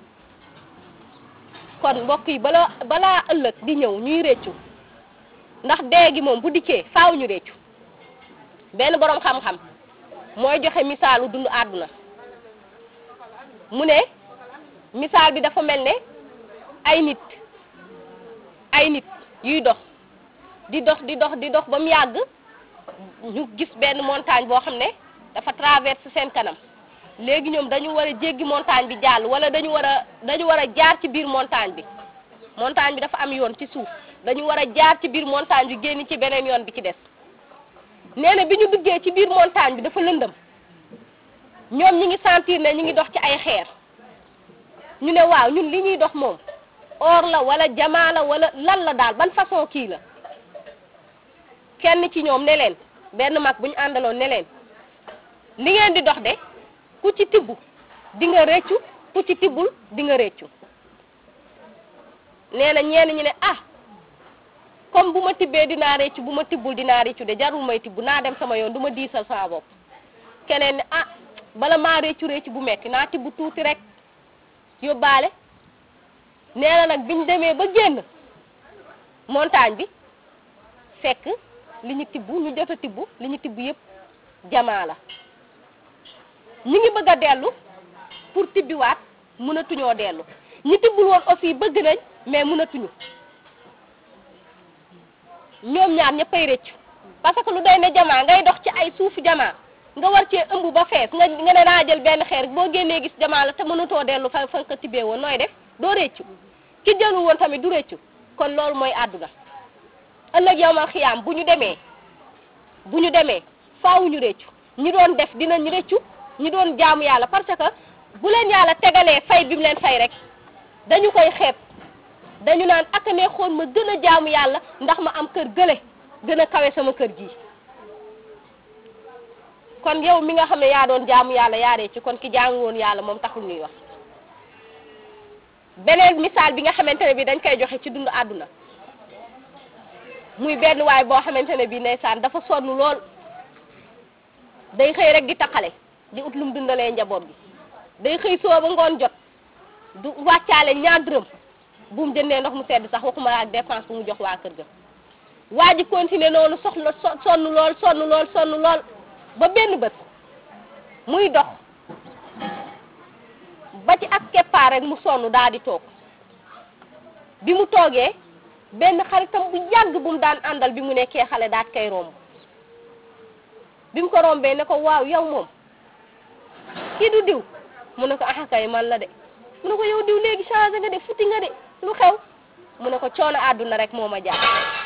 kon mbokk yi bala balaa ëllëg di ñëw ñuy réccu ndax dee gi moom bu dikkee faaw ñu réccu benn boroom xam-xam mooy joxe misaalu dund àdduna mu ne misaal bi dafa mel ne ay nit ay nit yuy dox di dox di dox di dox ba mu yàgg ñu gis benn montagne boo xam ne dafa traverse seen kanam léegi ñoom dañu war a jéggi montagne bi jàll wala dañu war a dañu war a jaar ci biir montagne bi montagne bi dafa am yoon ci suuf dañu war a jaar ci biir montagne bi génn ci beneen yoon bi ci des nee na bi ñu duggee ci biir montagne bi dafa lëndëm ñoom ñi ngi sentir ne ñi ngi dox ci ay xeer ñu ne waaw ñun li ñuy dox moom or la wala jamaa la wala lan la daal ban façon kii la kenn ci ñoom ne leen benn mag bu ñu àndaloon ne leen li ngeen di dox de ku ci tibb di nga réccu ku ci tibbul di nga réccu nee na ñenn ñi ne ah comme bu ma tibbee dinaa réccu bu ma tibbul dinaa réccu de jarul may tibb naa dem sama yoon du ma diisal sama bopp keneen ne ah bala maa réccu réccu bu metti naa tibb tuuti rek yóbbaale nee na nag biñ demee ba génn montagne bi fekk li ñu tibb ñu jot a tibb li ñu tibb yëpp jamaa la ñu ngi bëgg a dellu pour tibbiwaat mënatuñoo dellu ñi tibbul woon aussi bëgg nañ mais mënatuñu ñoom ñaar ñëppay rëccu parce que lu doy ne jamaa ngay dox ci ay suufu jamaa nga war cee ëmb ba fees nga nga ne naa jël benn xeer boo génnee gis jamaa la te mënatoo dellu fa fa nga ko tibbee woon nooy def doo rëccu ki jëlu woon tamit du rëccu kon loolu mooy àdduna ëllëg yawmal xiyaam bu ñu demee bu ñu demee faaw ñu rëccu ñi doon def dinañ rëccu ñi doon jaamu yàlla parce que bu leen yàlla tegalee fay bi mu leen fay rek dañu koy xeeb dañu naan ak ne xool ma gën a jaamu yàlla ndax ma am kër gële gën a kawe sama kër gii kon yow mi nga xam ne yaa doon jaamu yàlla yaa rëccu kon ki jaamu woon yàlla moom taxul ñuy wax beneen misaal bi nga xamante ne bi dañ koy joxe ci dund àdduna muy benn waay boo xamante ne bi ndeysaan dafa sonn lool day xëy rek di taqale di ut lum dundalee njaboot gi day xëy soo ba ngoon jot du wàccaale ñaar dërëm bu mu jëndee ndox mu sedd sax waxuma la ak dépense bu mu jox waa kër ga waa ji continuer noonu soxla sonn lool sonn lool sonn lool ba benn bët muy dox ba ci ak keppaar rek mu sonn daal di toog bi mu toogee benn xaritam bu yàgg bu mu daan àndal bi mu nekkee xale daat koy romb bi mu ko rombee ne ko waaw yow moom kii du diw mu ne ko ah kay man la de mu ne ko yow diw léegi changé nga de futi nga de lu xew mu ne ko coono àdduna rek moo ma jaar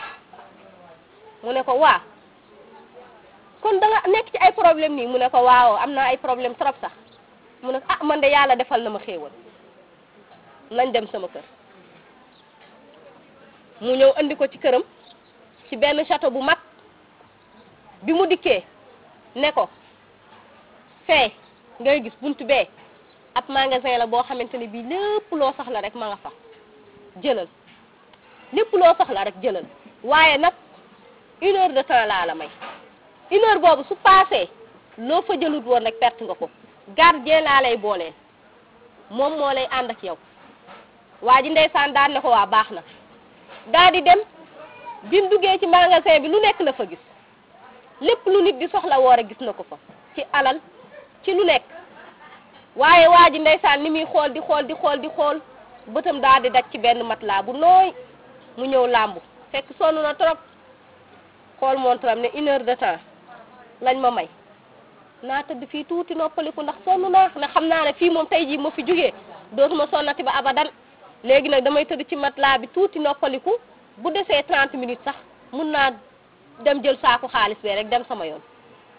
mu ne ko waa kon da nga nekk ci ay problème nii mu ne ko waaw am naa ay problème trop sax mu ne ko ah man de yàlla defal na ma xéewal nañ dem sama kër mu ñëw andi ko ci këram ci benn château bu mag bi mu dikkee ne ko fee ngay gis buntu bee ab magasin la boo xamante ne bii lépp loo soxla rek ma nga fa jëlal lépp loo soxla rek jëlal waaye nag une heure de temps laa la may une heure boobu su passé loo fa jëlut woon rek perte nga ko gardien laa lay booleel moom moo lay ànd ak yow waa ji ndeysaan daan ne ko waa baax na daa di dem bi mu duggee ci magasin bi lu nekk la fa gis lépp lu nit di soxla woor a gis na ko fa ci alal ci lu nekk waaye waa ji ndeysaan ni muy xool di xool di xool di xool bëtam daa di daj ci benn matelas bu nooy mu ñëw làmbu fekk sonn na trop xool montaram ne une heure de temps lañ ma may naa tëdd fii tuuti noppaliku ndax sonn naa ne xam naa ne fii moom tey jii ma fi jógee dootuma sonnati ba abadan léegi nag damay tëdd ci matelas bi tuuti noppaliku bu desee 30 minutes sax mun naa dem jël saaku xaalis bee rek dem sama yoon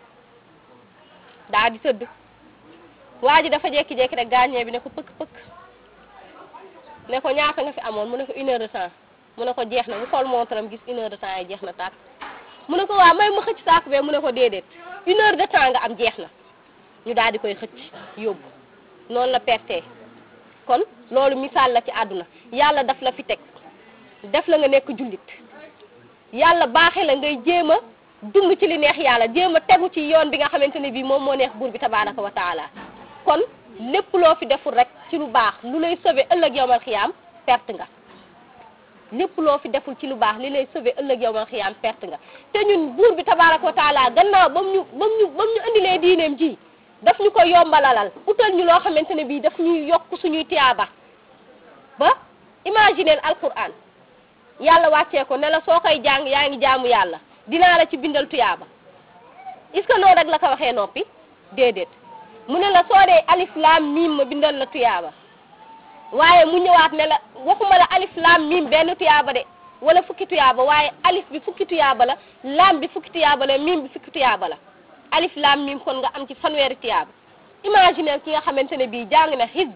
daa di tëdd waa ji dafa jékki-jékki rek gaañee bi ne ko pëkk pëkk ne ko ñaata nga fi amoon mu ne ko une heure de temps mu ne ko jeex na mu xool montaram gis une heure de temps yi jeex na tàkk mu ne ko waa may ma xëcc saaku bee mu ne ko déedéet une heure de temps nga am jeex na ñu daal di koy xëcc yóbbu noonu la perte kon loolu misaal la ci àdduna yàlla daf la fi teg def la nga nekk jullit yàlla baaxe la ngay jéem a dund ci li neex yàlla jéem a tegu ci yoon bi nga xamante ne bii moom moo neex buur bi tabaraka wa taala kon lépp loo fi deful rek ci lu baax lu lay sauver ëllëg yowmal xiyaam perte nga lépp loo fi deful ci lu baax li lay sauver ëllëg yowmal xiyaam perte nga te ñun buur bi tabaraka wa taala gannaaw ba mu ñu ba mu ñu ba mu ñu indilee diineem ji daf ñu ko yombalalal utal ñu loo xamante ne bii daf ñuy yokk suñuy tiyaaba ba imaginer alquran yàlla wàccee ko ne la soo koy jàng yaa ngi jaamu yàlla dinaa la ci bindal tuyaaba est-ce que noonu rek la ko waxee noppi déedéet mu ne la soo dee alif laam miim ma bindal la tuyaaba waaye mu ñëwaat ne la waxuma la alif laam miim benn tuyaaba de wala fukki tuyaaba waaye alif bi fukki tuyaaba la laam bi fukki tuyaaba la miim bi fukki tuyaaba la alif laam miim kon nga am ci fanweeri tuyaaba imaginer ki nga xamante ne bii jàng na xisb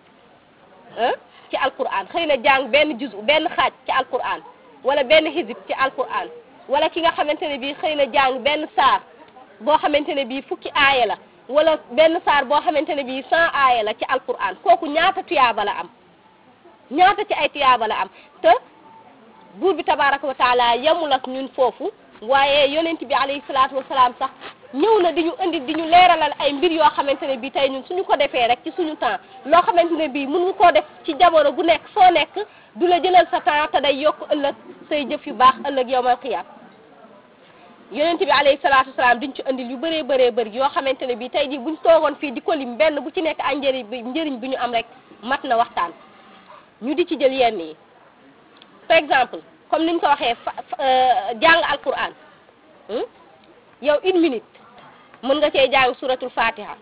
ci alquran xëy na jàng benn juzu benn xaaj ci alquran wala benn xisib ci alquran wala ki nga xamante ne bii xëy na jàng benn saar boo xamante ne bii fukki aaya la wala benn saar boo xamante ne bii cent aaya la ci alquran kooku ñaata tuyaaba la am ñaata ci ay tuyaaba la am te buur bi tabaraka wa taala yemul ak ñun foofu waaye yonent bi alayhi salaatu wasalaam sax ñëw na di ñu indi di ñu leeralal ay mbir yoo xamante ne bii tey ñun suñu ko defee rek ci suñu temps loo xamante ne bii mën nga koo def ci jamono bu nekk soo nekk du la jëlal sa temps te day yokk ëllëg say jëf yu baax ëllëg yowmal xiyaam yonent bi alayhi salaatu wasalaam diñ ci indil yu bëree bëree bëri yoo xamante ne bii tey jii buñ toogoon fii di ko lim benn bu ci nekk ay njëriñ bi njëriñ bi ñu am rek mat na waxtaan ñu di ci jël yenn yi par exemple comme niñ ko waxee fa jàng alquran yow une minute mën nga cee jàng suratul fatiha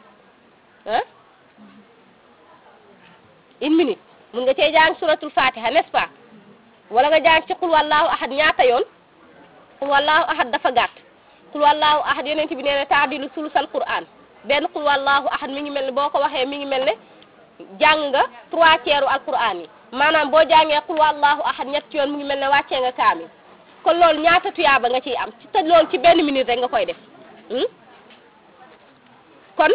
ah une minute mën nga cee jàng suratul fatiha n'est-ce pas wala nga jàng ci xul wallahu ahad ñaata yoon xul wallahu ahad dafa gàtt xul wallahu ahad yonent bi nee na taadilu sulusal quran benn xul wallahu ahad mi ngi mel ne boo ko waxee mi ngi mel ne jàng nga trois tiers u alquran yi maanaam boo jàngee xul wallahu ahad ñetti yoon mu ngi mel ne wàccee nga kaamil kon loolu ñaata tuyaaba nga ciy am ci te loolu ci benn minute rek nga koy def kon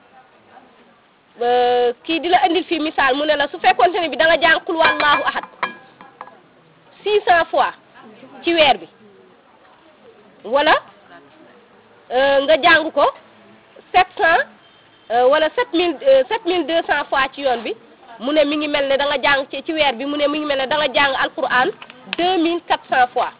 kii di la indil fii misaal mu ne la su fekkonte ne bi da nga jàng xul wallahu ahad six cent fois ci weer bi wala nga jàng ko sept cent wala sept mille sept mille deux cent fois ci yoon bi mu ne mi ngi mel ne da nga jàng ci ci weer bi mu ne mi ngi mel ne da nga jàng alquran deux mille quatre cent fois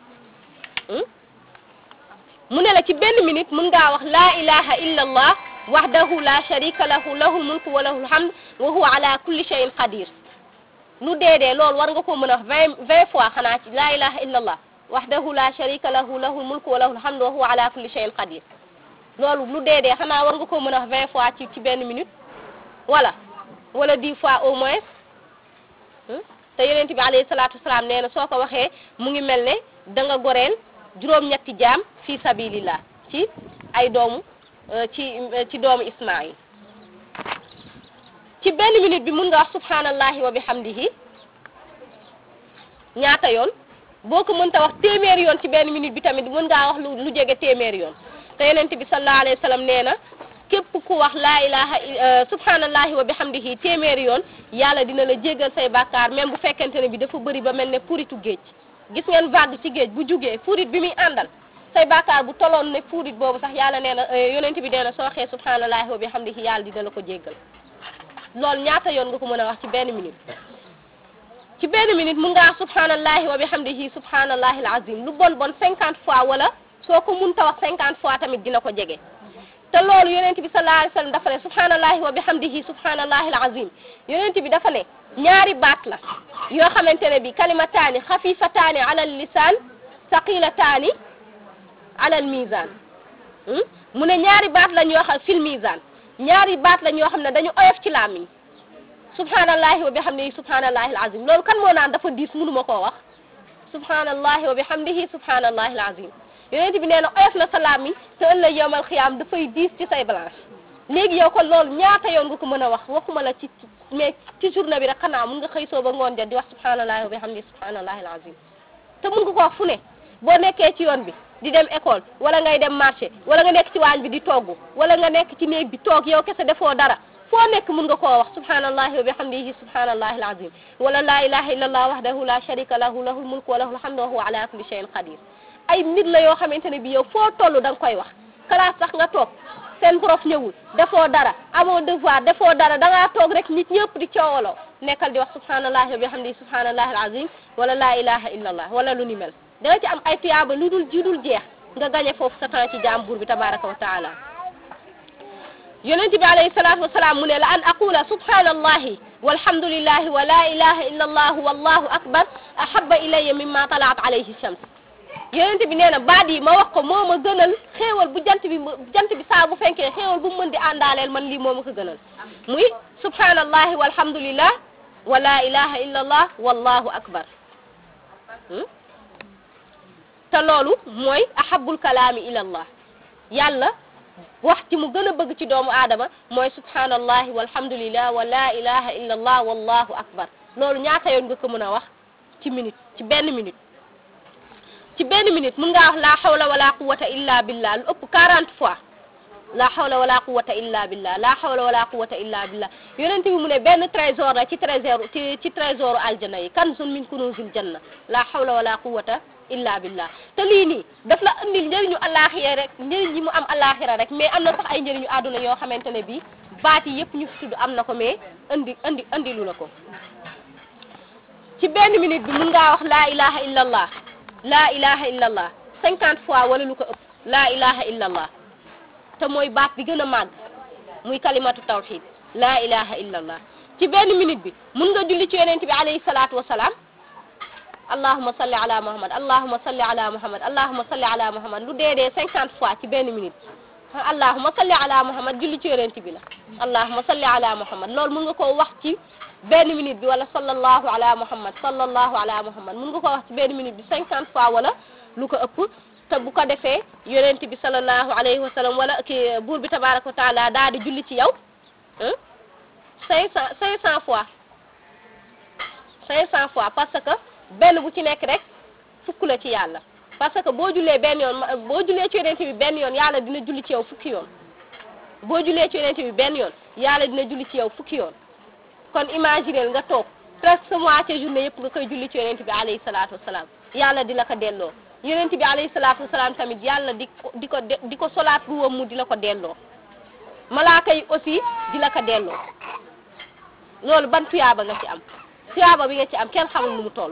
mu ne la ci benn minute mun ngaa wax laa ilaha illa allah wahdahu la sharika lahu lahul mulku wa lahul hamd wa huwa ala kulli shay'in qadir lu deedee loolu war nga ko mën a wax vingt vingt fois xanaa ci laa ilaha illa allah wahdahu la sharika lahu lahul mulku wa lahul hamd wa huwa ala kulli shay'in qadir loolu lu deedee xanaa war nga ko mën a wax vingt fois ci ci benn minute wala wala dix fois au moins te yonent bi alayhi salaatu wasalaam nee na soo ko waxee mu ngi mel ne da nga goreel juróom-ñetti jaam fi sabilillah ci ay doomu ci ci doomu Ismaayil ci benn minute bi mun nga wax subhanallahi wa bihamdihi ñaata yoon boo ko mënta wax téeméeri yoon ci benn minute bi tamit mën ngaa wax lu lu jege téeméeri yoon te yonent bi sallallahu alayhi wa sallam nee na képp ku wax laa ilaha subhanallahi wa bihamdihi téeméeri yoon yàlla dina la jéggal say bàkkaar même bu fekkente ne bi dafa bëri ba mel ne puritu géej gis ngeen vague ci géej bu jugee furit bi muy àndal say bàkkaar bu toloon ne furit boobu sax yàlla nee na yonent bi nee na soo waxee subhanallahi wa bihamdihi yàlla dina la ko jéggal loolu ñaata yoon nga ko mën a wax ci benn minute ci benn minute mun nga wax subhanallahi wa bihamdihi subhanallahi alazim lu bon bon cinquante fois wala soo ko munta wax cinquante fois tamit dina ko jege te loolu yonent bi sallallahu alayhi wa sallam dafa ne subhanallahi wa bihamdihi subhanallahi alazim yonent bi dafa ne ñaari baat la yoo xamante ne bi kalimataani xafifataani ala lisaan saqilataani ala almizan mu ne ñaari baat lañ yoo xam fil mizan ñaari baat lañ yoo xam ne dañu oyof ci làmmiñ subhanallahi wa bihamdihi subhanallahi alazim loolu kan moo naan dafa diis mënuma koo wax subhanallahi wa bihamdihi subhanallahi alazim yonent bi nee na oyof na sa làmmiñ te ëllëg yowmal xiyaam dafay diis ci say balance léegi yow kon loolu ñaata yoon nga ko mën a wax waxuma la ci mais ci journée bi rek xanaa mun nga xëy soo ba ngoon jot di wax subhanallahi wa bihamdihi subhanallahi alazim te mun nga ko wax fu ne boo nekkee ci yoon bi di dem école wala ngay dem marché wala nga nekk ci waañ bi di togg wala nga nekk ci néeg bi toog yow kese defoo dara foo nekk mun nga koo wax subhanallahi wa bihamdihi subhanallahi alazim wala la ilaha illa allah wahdahu la sharika lahu lahul mulku wa lahul hamdu wa huwa ala kulli shay'in qadir ay mbir la yoo xamante ne bi yow foo toll da nga koy wax classe sax nga toog seen prof ñëwul defoo dara amoo devoir defoo dara da ngaa toog rek nit ñëpp di coowaloo nekkal di wax subhanallahi wa bihamdihi subhanallahi alazim wala la ilaha illa allah wala lu ni mel da nga ci am ay tuyaaba lu dul ji dul jeex nga gañe foofu sa temps ci jaam buur bi tabaraka wa taala yonent bi alayhi salatu wasalaam mu ne la an aqula subhanallahi walhamdulillahi wa la ilaha illa allah wallahu akbar ahabba ilayya mimma talaat alayhi shams yonent bi nee na baat yi ma wax ko moo ma gënal xéewal bu jant bi jant bi saa bu fenkee xéewal bu mu mën di àndaaleel man lii moo ma ko gënal muy subhanallahi walhamdulillah wa la ilaha illa allah wallahu akbar te loolu mooy ahabul kalaami ila allah yàlla wax ci mu gën a bëgg ci doomu aadama mooy subhanallahi walhamdulillah wa la ilaha illa allah wallahu akbar loolu ñaata yoon nga ko mën a wax ci minute ci benn minute ci benn minute mun ngaa wax la hawla wala quwwata illa billah lu ëpp 40 fois la hawla wala quwwata illa billah la hawla wala quwwata illa billah yonent bi mu ne benn trésor la ci trésor ci ci trésor aljana yi kanzun min kunuzil janna la hawla wala quwwata illa billah te lii nii daf la andil njëriñu alaxira rek njëriñ yi mu am alaxira rek mais am na sax ay njëriñu àdduna yoo xamante ne bii baat yi yëpp ñu fi tudd am na ko mais andi andi andilu la ko ci benn minute bi mun ngaa wax la ilaha illa allah la ilaha illa allah cinquante fois wala lu ko ëpp la ilaha illa allah te mooy baat bi gën a màgg muy kalimatu tawxid la ilaha illa allah ci benn minute bi mun nga julli ci yonent bi alayhi salaatu wasalaam allahuma salli ala muhammad allahuma salli ala muhammad allahuma salli ala muhammad lu dee dee cinquante fois ci benn minute allahuma salli ala muhammad julli ci yonent bi la allahuma salli ala muhammad loolu mun nga koo wax ci benn minute bi wala sallallahu ala muhammad sallallahu ala muhammad mun nga koo wax ci benn minute bi cinquante fois wala lu ko ëpp te bu ko defee yonent bi sallallahu alayhi wa sallam wala ki buur bi tabaraka wa taala daal di julli ci yow cinq cent cinq cent fois cinq cent fois parce que benn bu ci nekk rek fukk la ci yàlla parce que boo jullee benn yoon boo jullee ci yonent bi benn yoon yàlla dina julli ci yow fukki yoon boo jullee ci yonent bi benn yoon yàlla dina julli ci yow fukki yoon kon imagineel nga toog presque sa moitié journée yëpp nga koy julli ci yonent bi alayhi salaatu wasalaam yàlla di la ko delloo yonent bi alayhi salaatu wasalaam tamit yàlla di ko di ko di ko solaat ruwam mu di la ko delloo malaaka yi aussi di la ko delloo loolu ban tuyaaba nga ci am tuyaaba bi nga ci am kenn xamul nu mu toll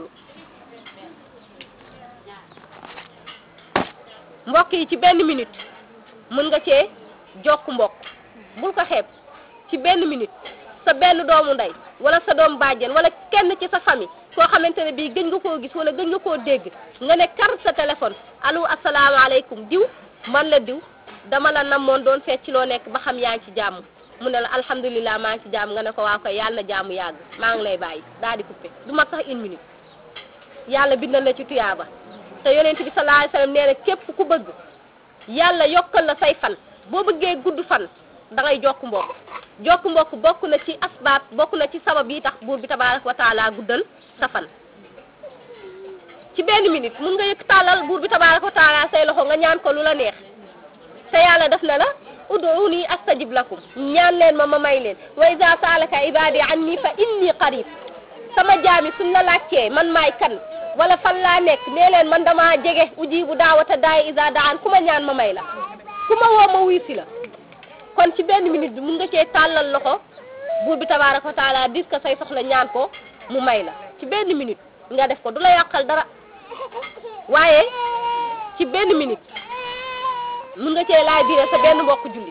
mbokk yi ci benn minute mën nga cee jokk mbokk bul ko xeeb ci benn minute sa benn doomu ndey wala sa doom bàjjen wala kenn ci sa famille koo xamante ne bii gëj nga koo gis wala gëj nga koo dégg nga ne kar sa téléphone allo asalaamaaleykum diw man la diw dama la namoon doon seet ci loo nekk ba xam yaa ngi ci jàmm mu ne la alhamdulilah maa ngi ci jàmm nga ne ko waa koy yàlla na jàmm yàgg maa ngi lay bàyyi daal di coupé du mat sax une minute yàlla bindal la ci tuyaaba te yonent bi sallallahu alayhi wasallam nee na képp ku bëgg yàlla yokkal la say fan boo bëggee gudd fan da ngay jokk mbokk jokk mbokk bokk na ci asbaab bokk na ci sabab yi tax buur bi tabaaraka wa taala guddal sa fan ci benn minute mun nga yëkk tàllal buur bi tabaaraka wa taala say loxo nga ñaan ko lu la neex te yàlla def na la ud'uuni astajib lakum ñaan leen ma ma may leen wa iza saalaka ibadi anni fa inni qarib sama jaami suñ la laajtee man maay kan wala fan laa nekk nee leen man dama jege ujibu daawata daay iza daan ku ma ñaan ma may la ku ma woo ma wuy si la kon ci benn minute bi mun nga cee tàllal loxo buur bi tabaaraka wa taala dis ko say soxla ñaan ko mu may la ci benn minute nga def ko du la yàqal dara waaye ci benn minute mun nga cee laaj biire sa benn mbokk jullit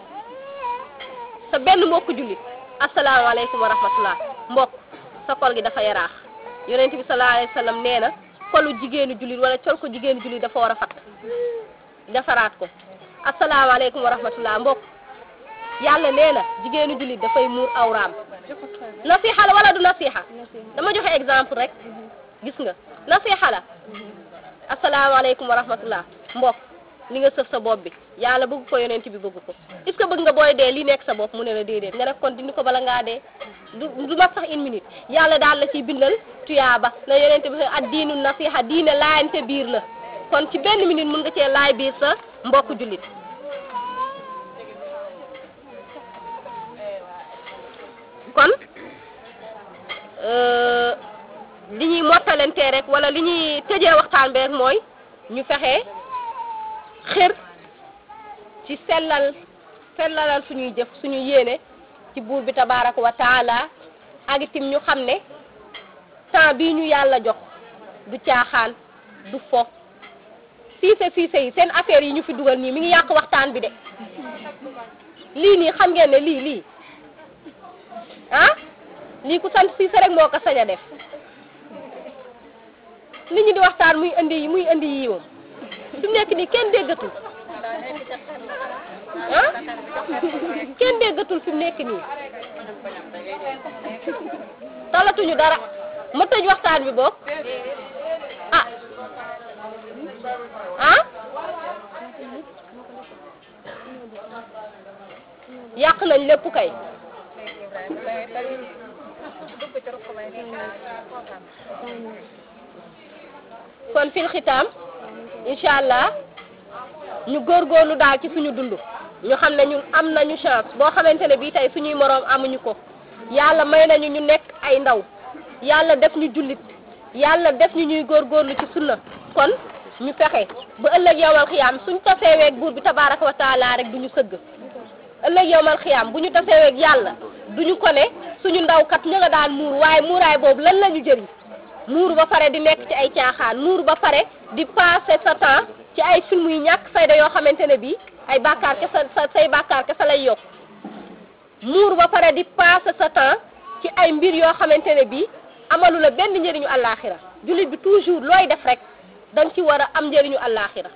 sa benn mbokk jullit asalaamaaleykum wa rahmatullah mbokk sa kol gi dafa yaraax yonent bi sallallahu alayhi wa sallam nee na kolu jigéenu jullit wala col ko jigéenu jullit dafa war a fatt defaraat ko asalaamaaleykum wa rahmatullah mbokk yàlla nee na jigéenu jullit dafay muur awraam nasiha la wala du nasiha dama joxe exemple rek gis nga nasiha la asalaamaaleykum wa rahmatullah mbokk li nga sëf sa bopp bi yàlla bëgg ko yonent bi bëgg ko est ce que bëgg nga booy dee li nekk sa bopp mu ne la déedéet nga def kon dindi ko bala ngaa dee du du mat sax une minute yàlla daal la ciy bindal tuyaaba na yonent bi ad diinu nasiha diine laayante biir la kon ci benn minute mun nga cee laay biir sa mbokk jullit kon li ñuy mottalantee rek wala li ñuy tëjee waxtaan bi rek mooy ñu fexe xër ci sellal sellalal suñuy jëf suñu yéene ci buur bi tabaraka wa taala ak itim ñu xam ne temps bii ñu yàlla jox du caaxaan du fo siise siise yi seen affaire yi ñu fi dugal nii mi ngi yàq waxtaan bi de lii nii xam ngeen ne lii lii ah lii ku sant siise rek moo ko sañ a def nit ñi di waxtaan muy indi muy indi yii moom fi mu nekk nii kenn déggatul ah kenn déggatul fi mu nekk nii talatuñu dara ma tëj waxtaan bi boog ah ah yàq nañ lépp kay kon fil xitaam incha allah ñu góorgóorlu daal ci suñu dund ñu xam ne ñun am nañu chance boo xamante ne bii tey suñuy moroom amuñu ko yàlla may nañu ñu nekk ay ndaw yàlla def ñu jullit yàlla def ñu ñuy góorgóorlu ci sunna kon ñu fexe ba ëllëg yowmal xiyaam suñ taseeweeg buur bi tabaraka wa taala rek du ñu sëgg ëllëg yowmal xiyaam bu ñu taseeweeg yàlla duñu ko ne suñu ndaw kat ñu nga daan muur waaye muuraay boobu lan la ñu jëriñ muuru ba pare di nekk ci ay caaxaan muuru ba pare di passer sa temps ci ay film yu ñàkk fayda yoo xamante ne bii ay bàkkaar kese sa say bàkkaar kese lay yokk muuru ba pare di passer sa temps ci ay mbir yoo xamante ne bii amalu la benn njëriñu àllaaxira jullit bi toujours looy def rek da nga ci war a am njëriñu àllaaxira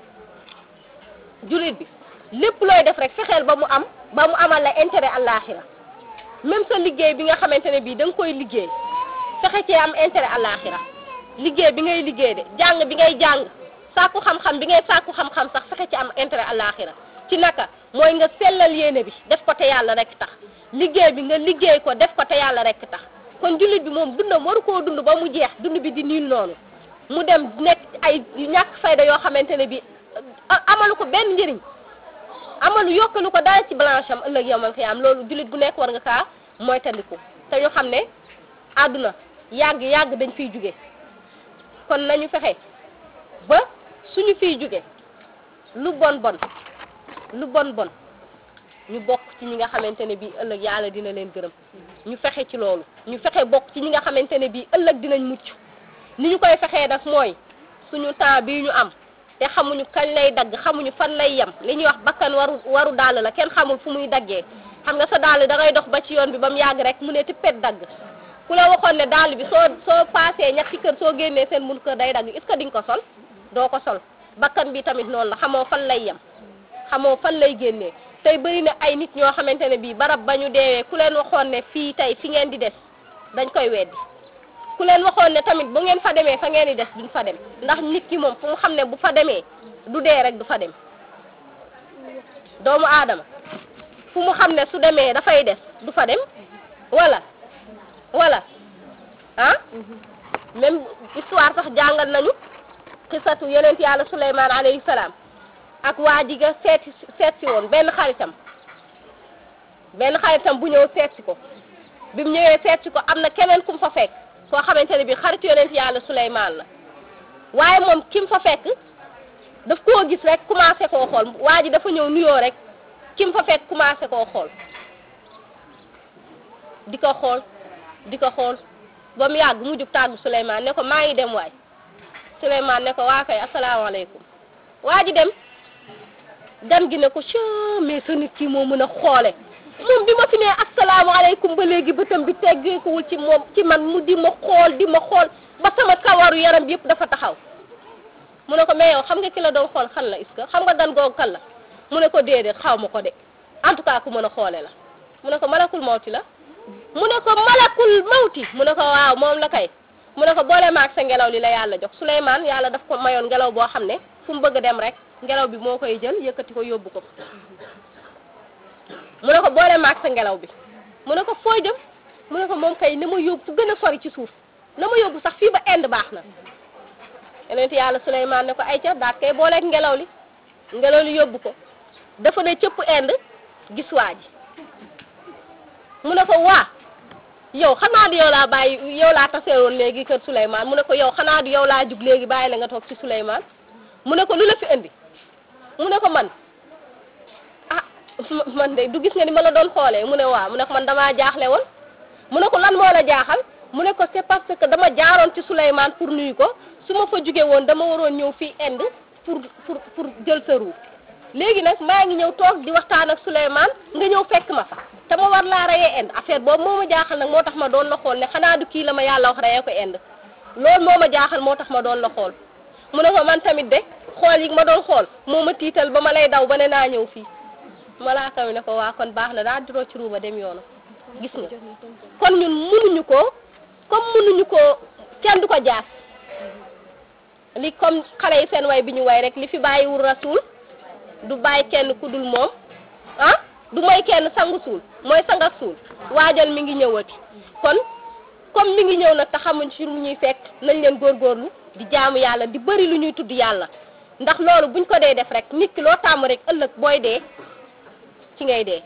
jullit bi lépp looy def rek fexeel ba mu am ba mu amal la intérêt àllaaxira même sa liggéey bi nga xamante ne bii da nga koy liggéey fexe cee am intérêt àllaaxira liggéey bi ngay liggéey de jàng bi ngay jàng sàkku xam-xam bi ngay sàkku xam-xam sax fexe ci am intérêt àllaaxira ci naka mooy nga sellal yéene bi def ko te yàlla rek tax liggéey bi nga liggéey ko def ko te yàlla rek tax kon jullit bi moom dundam waru koo dund ba mu jeex dund bi di niil noonu mu dem nekk ay ñàkk fayda yoo xamante ne bi amalu ko benn njëriñ amalu yokkalu ko dara ci blanche am ëllëg yowmal xiyaam loolu jullit bu nekk war nga kaa moytandiku te ñu xam ne àdduna yàgg yàgg dañ fiy jóge kon nañu fexe ba suñu fiy jóge lu bon bon lu bon bon ñu bokk ci ñi nga xamante ne bii ëllëg yàlla dina leen gërëm ñu fexe ci loolu ñu fexe bokk ci ñi nga xamante ne bii ëllëg dinañ mucc ni ñu koy fexee nag mooy suñu temps bii ñu am te xamuñu kañ lay dagg xamuñu fan lay yem li ñuy wax bakkan waru waru dàll la kenn xamul fu muy daggee xam nga sa dàll da ngay dox ba ci yoon bi ba mu yàgg rek mu ne tippet dagg ku la waxoon ne dàll bi soo soo paasee ñetti kër soo génnee seen mun kër day dagg est-ce que di nga ko sol doo ko sol bakkan bi tamit noonu la xamoo fan lay yem xamoo fan lay génnee tey bëri na ay nit ñoo xamante ne bii barab ba ñu deewee ku leen waxoon ne fii tey fi ngeen di des dañ koy weddi ku leen waxoon ne tamit bu ngeen fa demee fa ngeen di des duñ fa dem ndax nit ki moom fu mu xam ne bu fa demee du dee rek du fa dem doomu aadama fu mu xam ne su demee dafay des du fa dem wala wala ah même histoire sax jàngal nañu xisatu yonent yàlla Suleymaan alayhi salaam ak waa ji ga seet seet si woon benn xaritam benn xaritam bu ñëw seet si ko bi mu ñëwee seet si ko am na keneen ku mu fa fekk koo xamante ne bi xaritu yonent yàlla Suleymaan la waaye moom ki mu fa fekk daf koo gis rek commencé koo xool waa ji dafa ñëw nuyoo rek ki mu fa fekk commencé koo xool di ko xool di ko xool ba mu yàgg mu jug tàggu Suleymaan ne ko maa ngi dem waay Suleymaan ne ko waa kay asalaamaaleykum waa ji dem gan gi ne ko soo mais sa nit kii moo mën a xoole moom bi ma fi nee asalaamaaleykum ba léegi bëtam bi teggeekuwul ci moom ci man mu di ma xool di ma xool ba sama kawaru yaram bi yëpp dafa taxaw mu ne ko mais yow xam nga ki la doon xool xan la est-ce que xam nga gan googu kan la mu ne ko déedéet xaw ma ko de en tout cas ku mën a xoole la mu ne ko malakul mawti la mu ne ko malakul mawti mu ne ko waaw moom la kay mu ne ko boole maag sa ngelaw li la yàlla jox Souleymane yàlla daf ko mayoon ngelaw boo xam ne fu mu bëgg a dem rek ngelaw bi moo koy jël yëkkati ko yóbbu ko mu ne ko boole maag sa ngelaw bi mu ne ko foo jëm mu ne ko moom kay na ma yóbbu fu gën a sori ci suuf na ma yóbbu sax fii ba Inde baax na yonent yàlla Souleymane ne ko ay ca daat kay booleeg ngelaw li ngelaw li yóbbu ko dafa ne cëpp Inde gis waa ji mu ne ko waa yow xanaa di yow laa bàyyi yow laa taseewoon léegi kër Souleymane mu ne ko yow xanaa di yow laa jug léegi bàyyi la nga toog ci Souleymane mu ne ko lu la fi indi mu ne ko man ah man de du gis nga ni ma la doon xoolee mu ne waaw mu ne ko man damaa jaaxle woon mu ne ko lan moo la jaaxal mu ne ko c'est parce que dama jaaroon ci Souleymane pour nuyu ko su ma fa jóge woon dama waroon ñëw fii Inde pour pour pour jël sa ruu léegi nag maa ngi ñëw toog di waxtaan ak Souleymane nga ñëw fekk ma fa te ma war laa reyee Inde affaire boobu moo ma jaaxal nag moo tax ma doon la xool ne xanaa du kii la ma yàlla wax reyee ko Inde loolu moo ma jaaxal moo tax ma doon la xool mu ne ko man tamit de xool yi ma doon xool moo ma tiital ba ma lay daw ba ne naa ñëw fii malaaka mi ne ko waa kon baax na daa diroo ci ruuba dem yoonu gis nga kon ñun munuñu ko comme munuñu ko kenn du ko jaas li comme xale yi seen way bi ñu way rek li fi bàyyiwul rasul du bàyyi kenn ku dul moom ah du mooy kenn sangu suul mooy sang ak suul waajal mi ngi ñëwati kon comme mi ngi ñëw nag te xamuñ ci lu ñuy fekk nañ leen góorgóorlu di jaamu yàlla di bëri lu ñuy tudd yàlla ndax loolu buñ ko dee def rek nit ki loo tàmm rek ëllëg booy dee ci ngay dee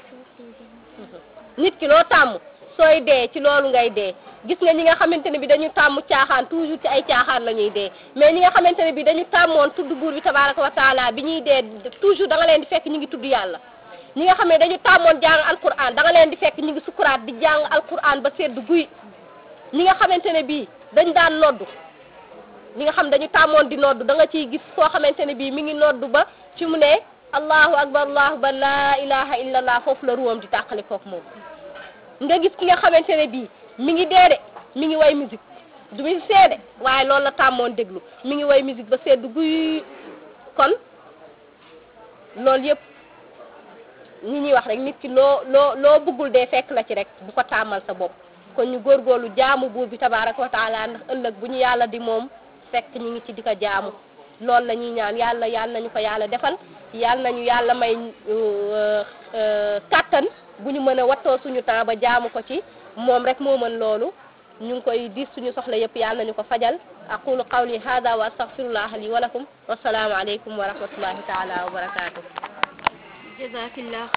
nit ki loo tàmm sooy dee ci loolu ngay dee gis nga ñi nga xamante ne bi dañu tàmm caaxaan toujours ci ay caaxaan la ñuy dee mais ñi nga xamante ne bi dañu tàmmoon tudd buur bi tabaraka wa taala bi ñuy dee toujours da nga leen di fekk ñu ngi tudd yàlla ñi nga xam ne dañu tàmmoon jàng alquran da nga leen di fekk ñu ngi sukuraat di jàng alquran ba sedd guy ñi nga xamante ne bii dañ daan noddu ñi nga xam dañu tàmmoon di noddu da nga ciy gis koo xamante ne bii mi ngi noddu ba fi mu ne allahu akbar allahu akbar laa ilaha illa allah foofu la ruwam di tàqali kook moom nga gis ki nga xamante ne bii mi ngi dee de mi ngi way musique du mi seede waaye loolu la tàmmoon déglu mi ngi way musique ba sedd guy kon loolu yëpp ñi ñuy wax rek nit ki loo loo loo bëggul dee fekk la ci rek bu ko tàmmal sa bopp kon ñu góorgóorlu jaamu buur bi tabaraka wa taala ndax ëllëg bu ñu yàlla di moom fekk ñu ngi ci di ko jaamu loolu la ñuy ñaan yàlla yàlla nañu ko yàlla defal yàlla nañu yàlla may kàttan bu ñu mën a wattoo suñu temps ba jaamu ko ci moom rek moo mën loolu ñu ngi koy diis suñu soxla yëpp yàlla nañu ko fajal aqulu qawli hada wa astaghfirullah li wa lakum wassalaamu aleykum wa rahmatullahi taala wa barakatuh jazakillah